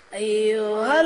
أيها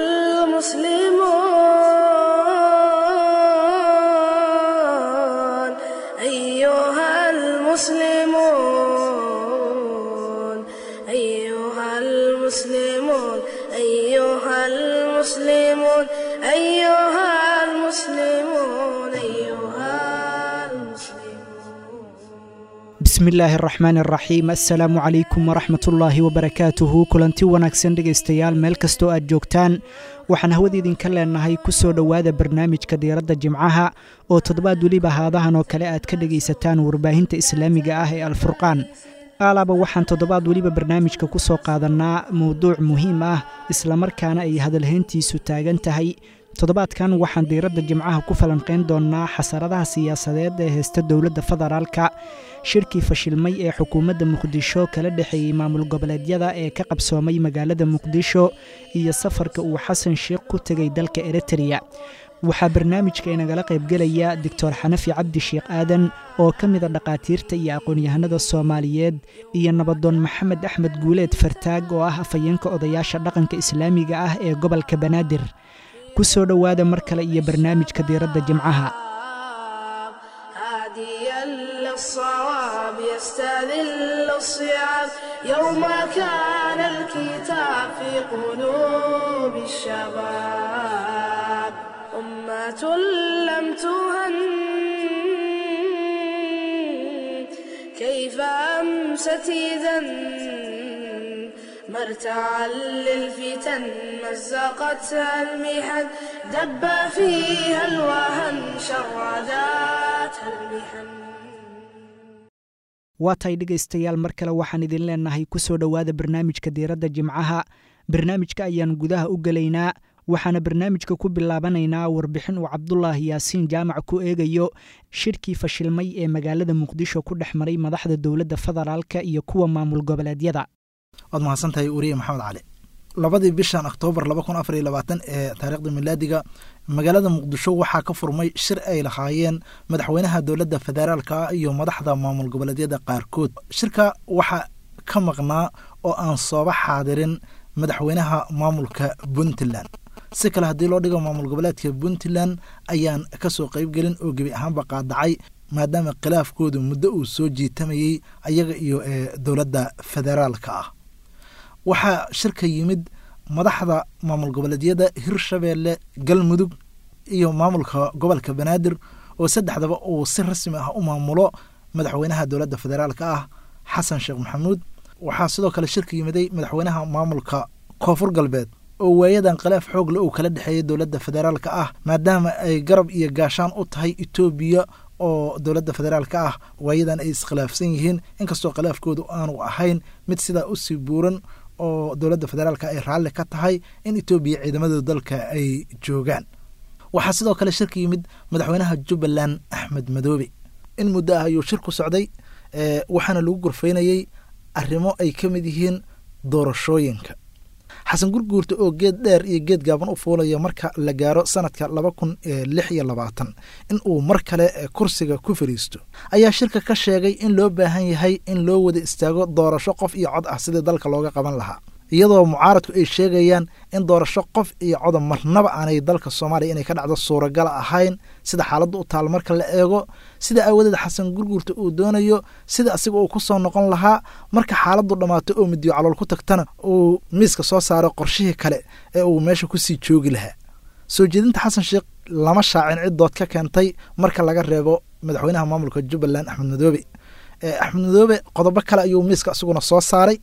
المسلمون أيها المسلمون أيها المسلمون أيها المسلمون أيها المسلمون أيها المسلمون bismillaahi araxmaan araxiim assalaamu calaykum waraxmatullaahi wabarakaatuhu kulanti wanaagsan dhegaystayaal meel kastoo aad joogtaan waxaan hawada idinka leenahay ku soo dhowaada barnaamijka diiradda jimcaha oo toddobaad weliba haadahan oo kale aad ka dhegaysataan warbaahinta islaamiga ah ee alfurqaan aalaaba waxaan toddobaad weliba barnaamijka ku soo qaadannaa mowduuc muhiim ah islamarkaana ay hadalhayntiisu taagan tahay toddobaadkan waxaan diiradda jimcaha ku falanqayn doonnaa xasaradaha siyaasadeed ee heysta dowladda federaalka shirkii fashilmay ee xukuumadda muqdisho kala dhexeeyey maamul goboleedyada ee ka qabsoomay magaalada muqdisho iyo safarka uu xasan sheekh ku tegay dalka eritreya waxaa barnaamijka inagala qaybgelaya doctor xanafi cabdi sheekh aadan oo ka mida dhakhaatiirta iyo aqoon-yahanada soomaaliyeed iyo nabadoon maxamed axmed guuleed fartaag oo ah afhayeenka odayaasha dhaqanka islaamiga ah ee gobolka banaadir ku soo dhowaada mar kale iyo barnaamijka diiradda jimcaha هاديا للصواب يستذل الصعاب يوم كان الكتاب في قلوب الشباب أمة لم تهن كيف أمست إذا مرتعا للفتن مزقتها المحن دب فيها الوهن شرداتها المحن waa tahay dhegaystayaal mar kale waxaan idin leenahay ku soo dhowaada barnaamijka diiradda jimcaha barnaamijka ayaan gudaha u gelaynaa waxaana barnaamijka ku bilaabanaynaa warbixin uu cabdulaahi yaasiin jaamac ku eegayo shirkii fashilmay ee magaalada muqdisho ku dhex maray madaxda dowladda federaalka iyo kuwa maamul goboleedyada waad mahadsantahay weriye maxamed cali labadii bishan oktoobar laba kun afar iyo labaatan ee taariikhda milaadiga magaalada muqdisho waxaa ka furmay shir ay lahaayeen madaxweynaha dowladda federaalka iyo madaxda maamul goboleedyada qaarkood shirka waxaa ka maqnaa oo aan sooba xaadirin madaxweynaha maamulka puntland si kale haddii loo dhigo maamul goboleedka puntland ayaan kasoo qeybgelin oo gebi ahaanba qaadacay maadaama khilaafkoodu muddo uu soo jiitamayey ayaga iyo dowladda federaalka ah waxaa shirka yimid madaxda maamul goboleedyada hirshabeelle galmudug iyo maamulka gobolka banaadir oo saddexdaba uu si rasmi ah u maamulo madaxweynaha dowladda federaalka ah xasan sheekh maxamuud waxaa sidoo kale shirka yimiday madaxweynaha maamulka koonfur galbeed oo waayadan khilaaf xoogle uu kala dhexeeyay dowladda federaalka ah maadaama ay garab iyo gaashaan u tahay etoobiya oo dowladda federaalka ah waayadan ay iskhilaafsan yihiin inkastoo khilaafkoodu aanu ahayn mid sidaa usii buuran oo dowladda federaalka ay raalli ka tahay in etoobiya ciidamadooda dalka ay joogaan waxaa sidoo kale shirka yimid madaxweynaha jubbaland axmed madoobe in muddo ah ayuu shir ku socday waxaana lagu gorfaynayey arrimo ay ka mid yihiin doorashooyinka xasan gurguurta oo geed dheer iyo geed gaaban u fuulaya marka la gaaro sanadka laba kun lix iyo labaatan in uu mar kale kursiga ku fariisto ayaa shirka ka sheegay in loo baahan yahay in loo wada istaago doorasho qof iyo cod ah sidii dalka looga qaban lahaa iyadoo mucaaradku ay sheegayaan in doorasho qof iyo coda marnaba aanay dalka soomaaliya inay ka dhacdo suuragala ahayn sida xaaladda u taal marka la eego sida aawadeed xasan gurguurta uu doonayo sida asiga uu ku soo noqon lahaa marka xaaladdu dhammaato oo midiyo calool ku tagtana uu miiska soo saaro qorshihii kale ee uu meesha kusii joogi lahaa soo jeedinta xasan sheekh lama shaacin ciddood ka keentay marka laga reebo madaxweynaha maamulka jubbaland axmed madoobe axmed madoobe qodobo kale ayuu miiska isaguna soo saaray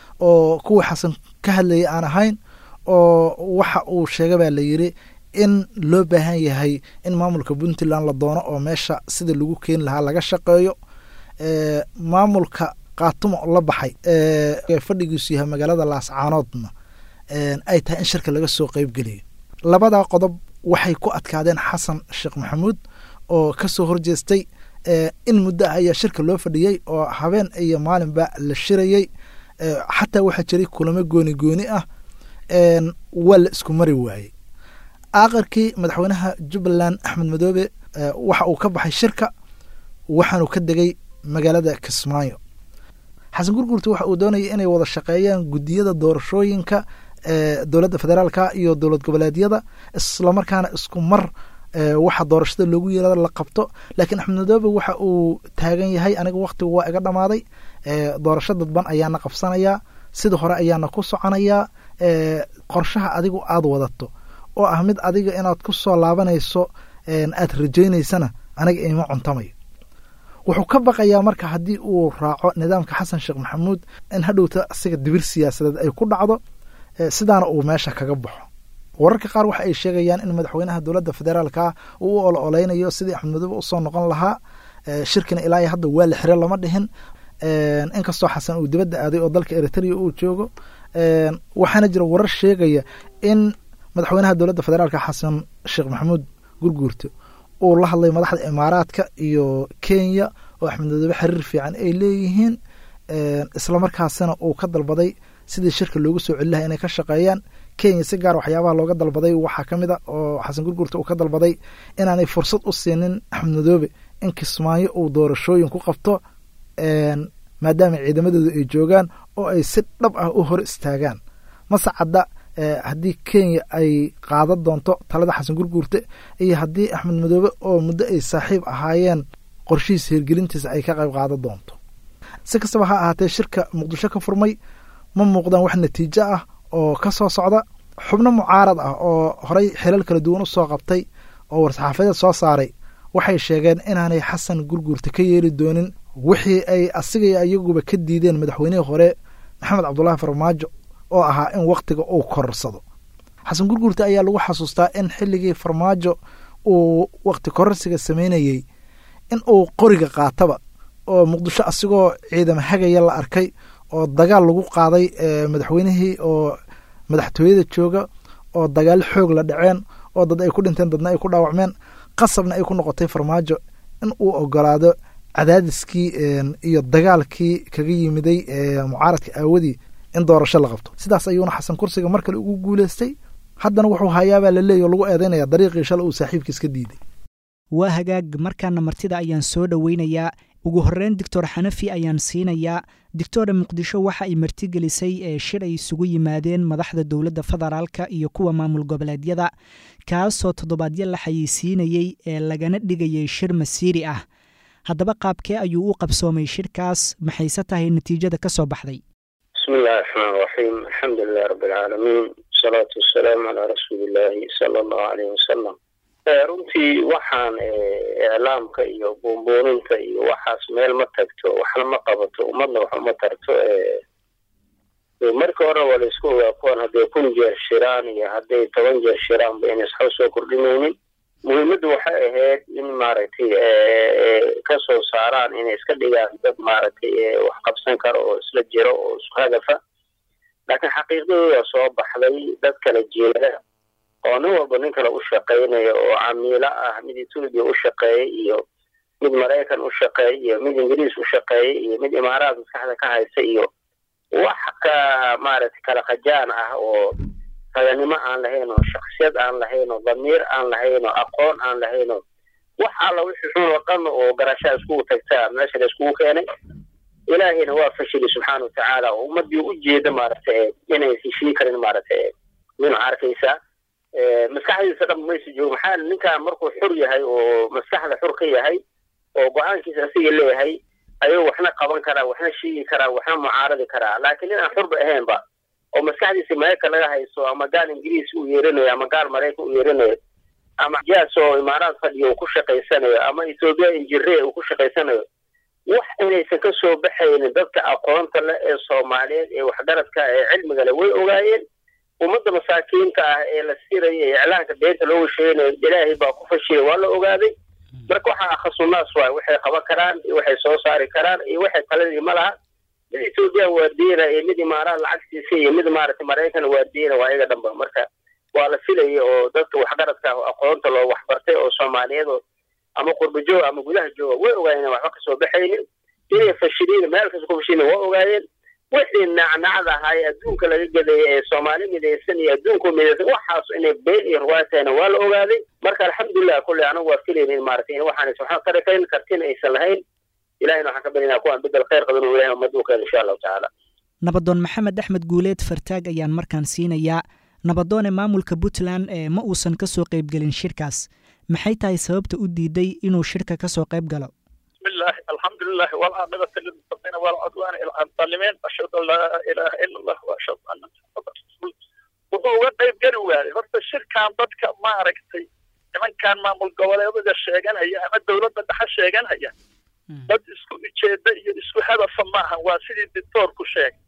oo kuwii xasan ka hadlayay aan ahayn oo waxa uu sheega baa la yidri in loo baahan yahay in maamulka puntland la doono oo meesha sida lagu keeni lahaa laga shaqeeyo maamulka kaatumo la baxay fadhigiisu yahay magaalada laascaanoodna ay tahay in shirka laga soo qeybgeliyo labadaa qodob waxay ku adkaadeen xasan sheekh maxamuud oo ka soo horjeestay in muddo ah ayaa shirka loo fadhiyey oo habeen iyo maalinba la shirayey xataa waxaa jiray kulamo gooni gooni ah waa la isku mari waayey aakhirkii madaxweynaha jubbaland axmed madoobe waxa uu ka baxay shirka waxaanu ka degay magaalada kismaayo xasan gurgurta waxa uu doonayay inay wada shaqeeyaan guddiyada doorashooyinka dowladda federaalka iyo dowlad goboleedyada islamarkaana isku mar waxa doorashada loogu yeerada la qabto laakiin axmed madoobe waxa uu taagan yahay aniga waktigu waa iga dhamaaday doorasho dadban ayaana qabsanayaa sida hore ayaana ku soconayaa qorshaha adigu aada wadato oo ah mid adiga inaad ku soo laabanayso aad rajaynaysana aniga ima cuntamayo wuxuu ka baqayaa marka haddii uu raaco nidaamka xasan sheekh maxamuud in hadhowta asiga dibir siyaasadeed ay ku dhacdo sidaana uu meesha kaga baxo wararka qaar waxa ay sheegayaan in madaxweynaha dowladda federaalka uu u olo oleynayo sidii axmed madoobe usoo noqon lahaa shirkina ilaa iyo hadda waa la xire lama dhihin inkastoo xasan uu dibadda aaday oo dalka eritrea uu joogo waxaana jira warar sheegaya in madaxweynaha dowladda federaalka xasan sheekh maxamuud gurguurte uu la hadlay madaxda imaaraadka iyo kenya oo axmed madoobe xiriir fiican ay leeyihiin islamarkaasina uu ka dalbaday sidii shirka loogu soo celi laha inay ka shaqeeyaan kenya si gaar waxyaabaha looga dalbaday waxaa ka mid a oo xasan gurguurte uu ka dalbaday inaanay fursad u siinin axmed madoobe in kismaayo uu doorashooyin ku qabto maadaama ciidamadooda ay joogaan oo ay si dhab ah u hor istaagaan mase cadda haddii kenya ay qaadan doonto talada xasan gurguurte iyo haddii axmed madoobe oo muddo ay saaxiib ahaayeen qorshihiisa hirgelintiisa ay ka qayb qaadan doonto si kastaba ha ahaatee shirka muqdisho ka furmay ma muuqdaan wax natiijo ah oo ka soo socda xubno mucaarad ah oo horey xilal kala duwan u soo qabtay oo war-saxaafadeed soo saaray waxay sheegeen inaanay xasan gurguurte ka yeeli doonin wixii ay asiga iyo iyaguba ka diideen madaxweynihii hore maxamed cabdulaahi farmaajo oo ahaa in wakhtiga uu kororsado xasan gurguurte ayaa lagu xasuustaa in xilligii farmaajo uu wakhti kororsiga sameynayey in uu qoriga qaataba oo muqdisho asigoo ciidama hagaya la arkay oo dagaal lagu qaaday madaxweynihii oo madaxtooyada jooga oo dagaal xoog la dhaceen oo dad ay ku dhinteen dadna ay ku dhaawacmeen qasabna ay ku noqotay farmaajo in uu ogolaado cadaadiskii iyo dagaalkii kaga yimiday mucaaradka aawadii in doorasho la qabto sidaas ayuuna xasan kursiga mar kale ugu guuleystay haddana wuxuu hayaabaa la leeya o lagu eedeynaya dariiqii shala uu saaxiibkiis ka diiday waa hagaag markaana martida ayaan soo dhoweynayaa ugu horreyn doctor xanafi ayaan siinayaa doctora muqdisho waxa ay martigelisay ee shir ay isugu yimaadeen madaxda dowladda federaalka iyo kuwa maamul goboleedyada kaasoo toddobaadyo la xayeysiinayey ee lagana dhigayay shir masiiri ah haddaba qaabkee ayuu u qabsoomay shirkaas maxayse tahay natiijada ka soo baxday bismi illahi raxmaan raxiim alxamdu lilahi rabbi alcaalamiin wasalaatu wasalaamu calaa rasuulillaahi sala allahu aleyh wasalam runtii waxaan iclaamka iyo buunbuuninta iyo waxaas meel ma tagto waxna ma qabato ummadna wax uma tarto marka hore waa la isku ogaa kuwan hadday kun jeer shiraan iyo hadday toban jeer shiraanba inay isxo soo kordhinaynin muhiimaddu waxay ahayd in maaragtay ka soo saaraan inay iska dhigaan dad maaragtay wax qabsan karo oo isla jiro oo isku hadafa laakiin xaqiiqdadooda soo baxday dad kala jeeda oo nin walba nin kale u shaqaynaya oo camiilo ah mid etoobiya u shaqeeya iyo mid maraykan u shaqeeya iyo mid ingiriis u shaqeeya iyo mid imaaraad maskaxda ka haysa iyo wax ka maaragtay kala khajaan ah oo raganimo aan lahayn oo shaksiyad aan lahayn oo damiir aan lahayn oo aqoon aan lahayn oo wax alla wixii xun oo dhan oo garashaa iskugu tagtaa meesha la iskugu keenay ilaahayna waa fashili subxaana watacaala oo ummadii u jeeda maaragtay inay heshii karin maaragtay mina arkaysaa maskaxdiisa dhan maysa joogo maxaa ninkan markuu xur yahay oo maskaxda xur ka yahay oo go-aankiisa asiga leeyahay ayuu waxna qaban karaa waxna sheegi karaa waxna mucaaradi karaa laakiin nin aan xurba ahaynba oo maskaxdiisa maraykan laga hayso ama gaal ingiriis u yeeranayo ama gaal maraykan u yeeranayo ama jaas oo imaaraad fadhiyo uu ku shaqaysanayo ama ethoobiya injiree uu ku shaqaysanayo wax inaysan ka soo baxaynin dadka aqoonta leh ee soomaaliyeed ee waxgaradka ee cilmiga leh way ogaayeen ummadda masaakiinta ah ee la siraya ee iclaanka beenta looga sheeganayo ilaahay baa ku fashiyay waa la ogaaday marka waxaa akhasunaas waay waxay qaban karaan iyo waxay soo saari karaan iyo waxay taladii ma laha mid etoobiya waardiina iyo mid imaaraad lacagtiisa iyo mid maaragtay maraykan waardiina waa iyaga dhanba marka waa la filaya oo dadka waxgaradka ah aqoonta loo waxbartay oo soomaaliyeed oo ama qurba jooga ama gudaha jooga way ogaayeen waxba kasoo baxaynin inay fashiliin meel kasta ku fashilin waa ogaayeen wixii nacnacda ahaa ee adduunka laga gadeeyay ee soomaali midaysan iyo adduunku midaysan waxaas inay been iyo ruwaaya tahayna waa la ogaaday marka alxamdulilah kulle anagu waa filayn in maaragtay in waxaan waxaan tari karin kartina aysan lahayn ilahayna waxaan ka barinaa kuwaan bedel khayr qadan oo ilahay ummadda u keena insha allahu tacaala nabadoon maxamed axmed guuleed fartaag ayaan markaan siinayaa nabadoone maamulka puntland ee ma uusan ka soo qaybgelin shirkaas maxay tahay sababta u diiday inuu shirka ka soo qayb galo bismillaah alxamdulilah walcaaqibata lilmuttaqiina walcudwaana ila alaalimiin ashhadu an laa ilaaha ila allah wa ashhadu anna muxamadan rasuul wuxuu uga qayb geli waayey horta shirkan dadka maaragtay nimankan maamul goboleedada sheeganaya ama dowladda dhexe sheeganaya dad isku ujeeda iyo isku hadafa maaha waa sidii dictoorku sheegay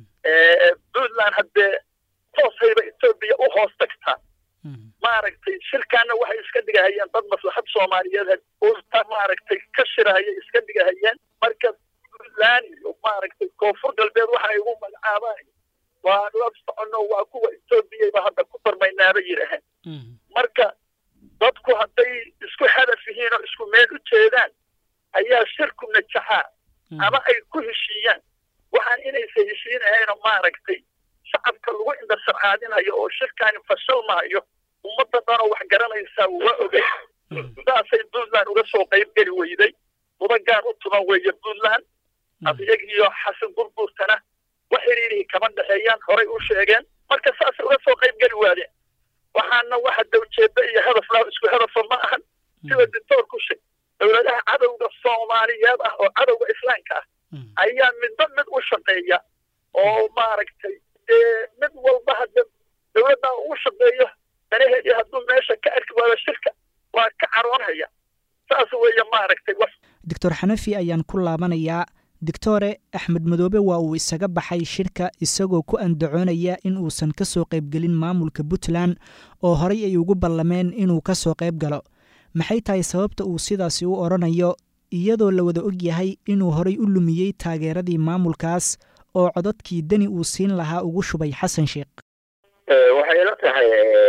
puntland haddee toosayba etoobiya u hoos tagtaa maaragtay shirkaana waxay iska dhigahayeen dad maslaxad soomaaliyeed uta maaragtay ka shirahaya iska dhigahayeen marka puntland iyo maaragtay koonfur galbeed waxa ay ugu magacaabaan waa la socono waa kuwa etoobiyayba hadda ku darmaynaaba yidhaaheen marka dadku hadday isku hadaf yihiin oo isku meel u jeedaan ayaa shirku najaxaa ama ay ku heshiiyaan waxaan inaysa heshiinahayno maaragtay shacabka lagu indhasarcaadinayo oo shirkaani fashal maayo ummadda dhanoo wax garanaysaa waa ogay saasay puntland uga soo qayb geli weyday mudagaan u tuman weeye puntland adiyagiyo xasan burburtana wax xiriirihii kama dhexeeyaan horay u sheegeen marka saasay uga soo qayb geli waadeen waxaana waxa dawjeeda iyo hadaf laa isku hadafa ma ahan sida dictoorku sheeg dowladaha cadowga soomaaliyeed ah oo cadowga islaamka ah ayaa midba mid u shaqeeya oo maaragtay dee mid walba hadda dowladdaa ugu shaqeeyo danaheedii hadduu meesha ka arki waayo shirka waa ka caroonhaya saas weeye maaragtay doctor xanafi ayaan ku laabanayaa doctore axmed madoobe waa uu isaga baxay shirka isagoo ku andacoonaya in uusan ka soo qaybgelin maamulka puntland oo horay ay ugu ballameen inuu ka soo qayb galo maxay tahay sababta uu sidaasi u odhanayo iyadoo la wada og yahay inuu horay u lumiyey taageeradii maamulkaas oo codadkii deni uu siin lahaa ugu shubay xasan sheekh waxay la tahay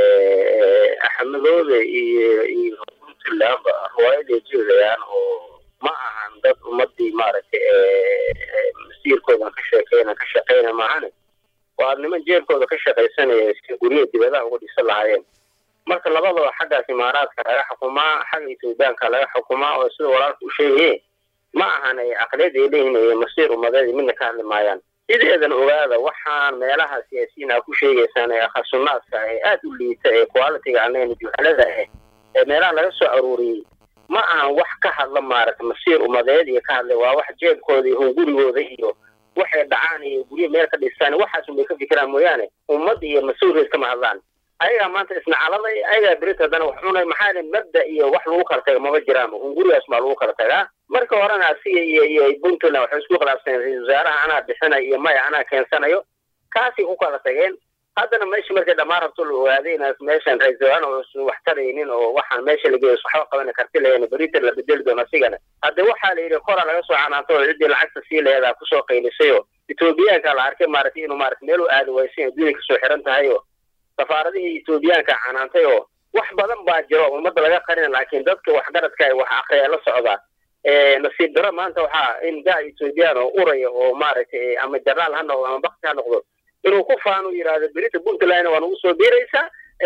axmedoobe iyo iyo puntlandba riwaayaday jeedayaan oo ma ahan dad ummadii maaragtay masiirkooda ka sheekeyna ka shaqeyna maahane waa niman jeebkooda ka shaqaysanaya si guryaha dibadaha uga dhisan lahaayeen marka labadaba xaggaas imaaraadka laga xukumaa xagga etoobiyaanka laga xukumaa oo sida walaalka u sheegaye ma ahan aqliyad ay leeyihin masiir ummadeed midna ka hadli maayaan sideedan ogaada waxaan meelaha siyaasiyiin aa ku sheegaysaan ee khasunaadka ee aada u liita ee qualitiga anayn juhalada ah ee meelaha laga soo aruuriyey ma ahan wax ka hadla maaragta masiir ummadeed iyo ka hadlay waa wax jeebkooda iyo hungurigooda iyo waxay dhacaan iyo guryo meel ka dhistaan waxaasun bay ka fikiraan mooyaane ummad iyo mas-uuliyad kama hadlaan ayagaa maanta isnacaladay ayagaa berita haddana wax cunay maxaa le mabda iyo wax lagu kala taga maba jiraan hungurigaas maa lagu kala tagaa marka horena asiga iyo iyo puntland waxay isku khilaafsaneen ra-isul wasaaraha anaa bixinayo iyo maya anaa keensanayo kaasay ku kala tageen haddana meesha markay dhammaan rabto la ogaaday inaas meeshan ra-isul wasaarana uusan wax taraynin oo waxaan meesha lageeyo waxba qabana karti lahayn berita la bedeli doono asigana hadde waxaa la yidhi koraa laga soo canaanto oo ciddii lacagta sii laheedaa kusoo qaylisay oo etoobiyaanka la arkay maaragtay inuu maarata meel u aadi waysan adduunya kasoo xiran tahay oo safaaradihii etoobiyaanka canaantay oo wax badan baa jiro ummadda laga qarina laakiin dadka waxgaradka wax akriya la socdaa nasiib daro maanta waxaa in gaa etoobiyaan oo uraya oo maaragtay ama jaraal ha noqdo ama bakti ha noqdo inuu ku faanu yidhaahdo berita puntland waa nagu soo biiraysaa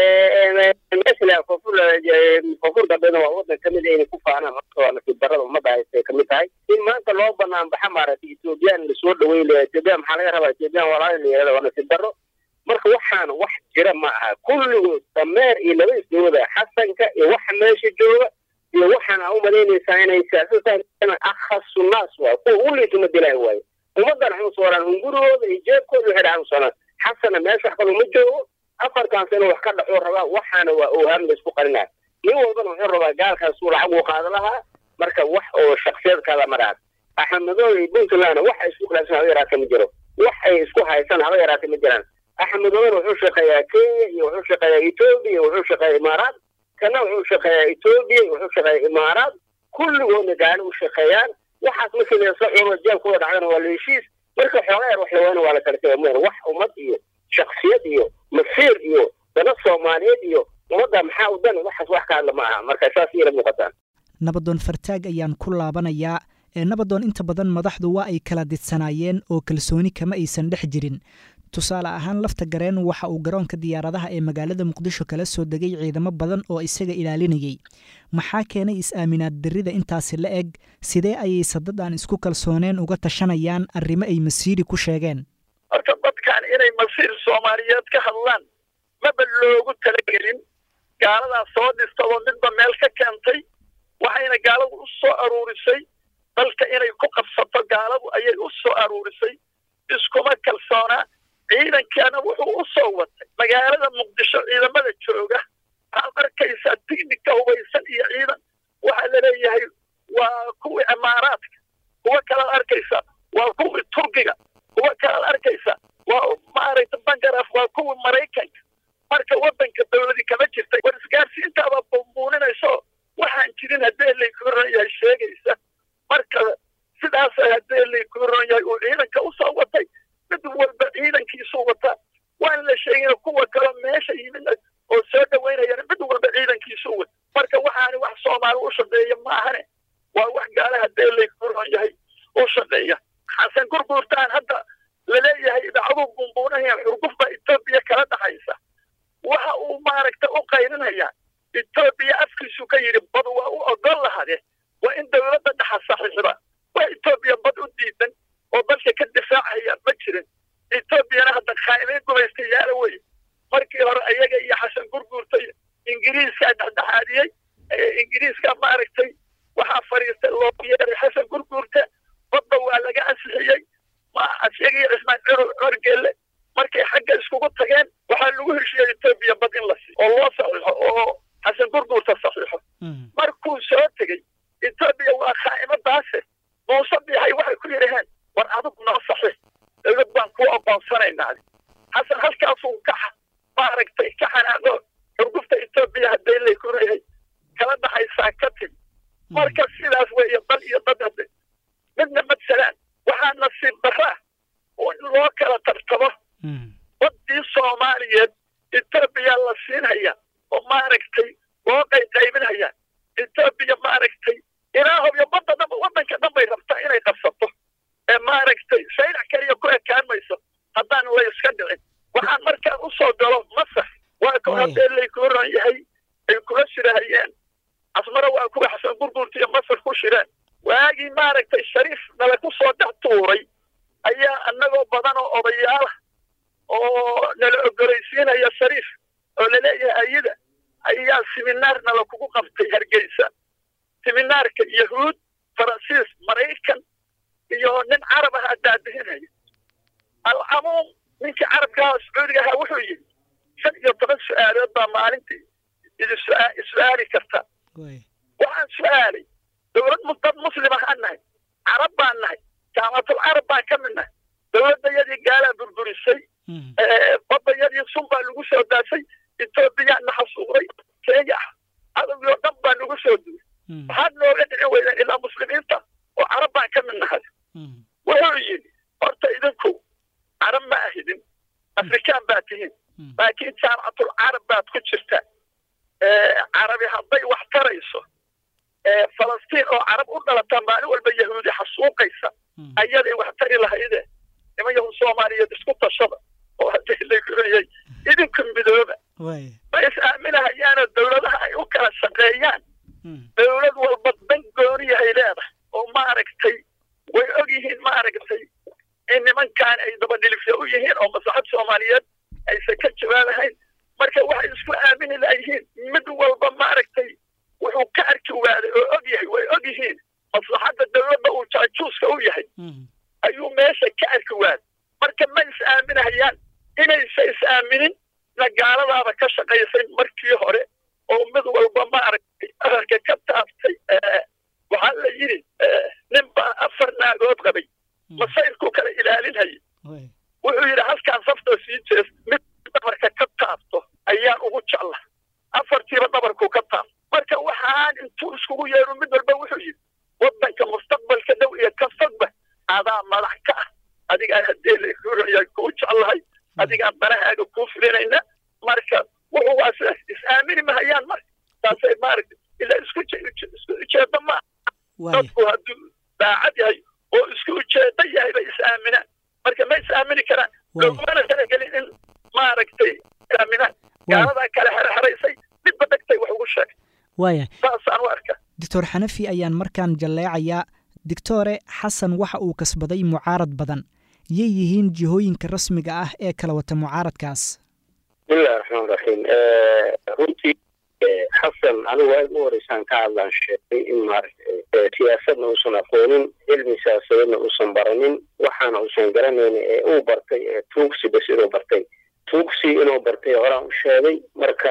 meesha koonfur koonfur galbeedna waa wadan kamid inay ku faanaan waa nasiib darada ummadda haystay kamid tahay in maanta loo banaan baxa maaragtay etoobiyaan lasoo dhaweyn lahaa etoobiyan maxaa laga rabaa etoobiyan walaali la yihahda waa nasiib daro marka waxaan wax jira ma aha kulligood dameer iyo laba isdooda xasanka iyo waxa meesha jooga iyo waxaan aa umalaynaysaa inay siyaasad akhasu naas waay kuwa u liituma dilaahi waayo ummaddan waxay usoolaan hungurigooda iyo jeebkooda waxay dhahan usoolaan xasana meesha wax kaloo ma joogo afartan sano wax ka dhaxuu rabaa waxaana waa oohaan la isku qarinaa nin walbana wuxuu rabaa gaalkaas uu lacag uu qaado lahaa marka wax oo shaksiyad kala maraad axmedooda iyo puntland wax ay isku khilaafsan haba yaraata ma jiro wax ay isku haysan haba yaraata ma jiraan axmedoodana wuxuu shaqeeyaa kenya iyo wuxuu shaqeeyaa etoobiya iyo wuxuu shaqeeyaa imaaraad kana wuxuu shaqeeyaa etoobiya iyo wuxuu shaqeeyaa imaaraad kulligoodna gaali u shaqeeyaan waxaas markii lasoo cuno jeebkooda dhacdana waa la heshiis marka xoogaa yar wax laweyna waa la kala tegay mooyane wax ummad iyo shaksiyad iyo masiir iyo dana soomaaliyeed iyo ummadda maxaa u dan waxaas wax ka hadla ma aha marka saas iyala muuqataan nabadoon fartaag ayaan ku laabanayaa ee nabadoon inta badan madaxdu waa ay kala didsanaayeen oo kalsooni kama aysan dhex jirin tusaale ahaan lafta gareen waxa uu garoonka diyaaradaha ee magaalada muqdisho kala soo degay ciidamo badan oo isaga ilaalinayay maxaa keenay is-aaminaad darrida intaasi la eg sidee ayay sadad aan isku kalsooneen uga tashanayaan arrimo ay masiiri ku sheegeen inay masiir soomaaliyeed ka hadlaan maba loogu talagelin gaaladaas soo dhistadoo midba meel ka keentay waxayna gaaladu u soo aruurisay dalka inay ku qabsato gaaladu ayay u soo aruurisay iskuma kalsoonaa ciidankeena wuxuu u soo watay magaalada muqdisho ciidamada jooga waxaad arkaysaa tignika hubaysan iyo ciidan waxaa laleeyahay waa kuwii imaaraadka kuwa kalaad arkaysa waa kuwii turkiga kuwa kalaad arkaysa waa maaragta bangaraf waa kuwii maraykanka marka waddanka dowladii kama jirta war isgaarsiintaaba bumbuuninayso waxaan jirin haddii layku ron yahay sheegaysa marka sidaas haddii layku ron yahay uu ciidanka usoo watay mid walba ciidankiisuu wataa waan la sheegin kuwa kaloo meesha yimid oo soo dhaweynayana mid walba ciidankiisuu wata marka waxaani wax soomaali u shaqeeya maahane waa wax gaala haddii layku ron yahay u shaqeeya xasan gurguurtaan hadda laleeyahay idaacaduu bumbuunahaya xurguf baa etoobiya kala dhaxaysa waxa uu maaragta u qayrinayaa etoobiya afkiisu ka yidhi bad waa u ogol lahade waa in dowladda dhexa saxiixda waa etoobiya bad u diidan oo dalka ka difaacaya ma jirin etoobiyana hadda khaa'imiin gumaystayaala wey markii hore ayaga iyo xasan gurguurta ingiriiskaa dhexdhexaadiyey ingiriiska maaragtay waxaa fadhiistay loo yeeray xasan gurguurta badda waa laga ansixiyey isaga iyo cismaan corgeelle markay xagga iskugu tageen waxaa lagu heshiiyey etoobiya bad in la siiyo oo loo saxiixo oo xasan gurguurta saxiixo markuu soo tegey etoobiya waa khaa'imadaase muuse biixay waxay ku yidhaheen war adigu noo saxiix dowlad baan kuu oqoonsanaynaa xasan halkaasuu ka maaragtay ka xanaaqo xurgufta etoobiya haddii layku leeyahay kala dhaxaysaa ka timi marka sidaas weeye dal iyo dad hadde midna madsalaan waxaa nasiib daraa in loo kala tartamo baddii soomaaliyeed etoobiya la siinhaya oo maaragtay loo qayqaybinhaya etoobiya maaragtay ilaa hobyo badda dhanba waddanka dhan bay rabtaa inay qabsato ee maaragtay saylac keliya ku ekaan mayso haddaan la iska dhicin waxaan markaan u soo galo masax waa ku haddee laykuu ron yahay ay kula shirahayeen casmaro waa kuwa xasan gurguurta iyo masar ku shireen waagii maaragtay shariif nala ku soo dhex tuuray ayaa annagoo badan oo odayaala oo nala ogoraysiinaya shariif oo laleeyahay ayada ayaa siminaar nala kugu qabtay hargeysa siminaarka yahuud faransiis maraykan iyo nin carab ahaa daadihinaya alcamuum ninkii carabka ahaa sacuudiga ahaa wuxuu yidhi shan iyo toban su-aalood baa maalintii idi su-aali karta waxaan su-aalay dowlad dad muslim ahaan nahay carab baan nahay jaamatul carab baan ka mid nahay dowladdayadii gaalaa burburisay baddayadii sun baa lagu soo daasay etoobiyaa na xasuuqday kenya cadowgii oo dhan baa nagu soo duulay waxaad nooga dhici weydeen ilaa muslimiinta oo carab baan ka mid nahay wuxuu yidhi horta idinku carab ma ahidin afrikaan baa tihiin laakiin jaamacatul carab baad ku jirtaa carabi hadday wax tarayso falastiin oo carab u dhalataa maalin walba yahuudi xasuuqaysa ayaday wax tari lahayde niman yahuud soomaaliyeed isku tashada oo haddii lakurayay idinku midooba ma is aaminahayaanoo dowladaha ay u kala shaqeeyaan dowlad walba dan gooniyahay leedahay oo maaragtay way og yihiin maaragtay in nimankaan ay dabadhilifya u yihiin oo maslaxad soomaaliyeed aysan ka jawaabahayn marka waxay isku aamini layihiin mid walba maaragtay wuxuu ka arki waaday oo og yahay way og yihiin maslaxadda dowladda uu jaajuuska u yahay ayuu meesha ka arki waaday marka ma is aaminahayaan inaysa is aaminin na gaaladaaba ka shaqaysay markii hore oo mid walba maaragtay aharka ka taabtay waxaa la yidhi nin baa afar naagood qabay masayrku kala ilaalinhayay wuxuu yidhi halkaan safta sii jees mid dhabarka ka taabto ayaan ugu jecla afartiiba dhabarku ka taabto marka waxaan intuu iskugu yeeru mid walba wuxuu yidhi waddanka mustaqbalka dhow iyo ka fogba adaa madax ka ah adigaan haddee lakuraya kuu jeclahay adigaan danahaaga kuu filinayna marka wuxuu waa sidaas is aamini mahayaan marka taasay maaragta ilaa isku isku ujeeda ma dadku hadduu daacad yahay oo isku ujeeda yahay bay is aaminaan marka ma is aamini karaan logumana talagelin in maaragtay aaminaan gaaladaa kale xerxeraysay midba dhegtay wax ugu sheegay waaya saasaan u arkaa doctor xanafi ayaan markaan jalleecayaa doctore xasan waxa uu kasbaday mucaarad badan yay yihiin jihooyinka rasmiga ah ee kala wata mucaaradkaas bismillahi raxmaan raxiim runtii xasan anigu waa u horeysaan ka hadlaan sheegay in maaragtay siyaasadna uusan aqoonin cilmi siyaasadeedna uusan baranin waxaana uusan garanayn ee uu bartay ee tuugsi bas inuu bartay tuugsi inuu bartay horaan u sheegay marka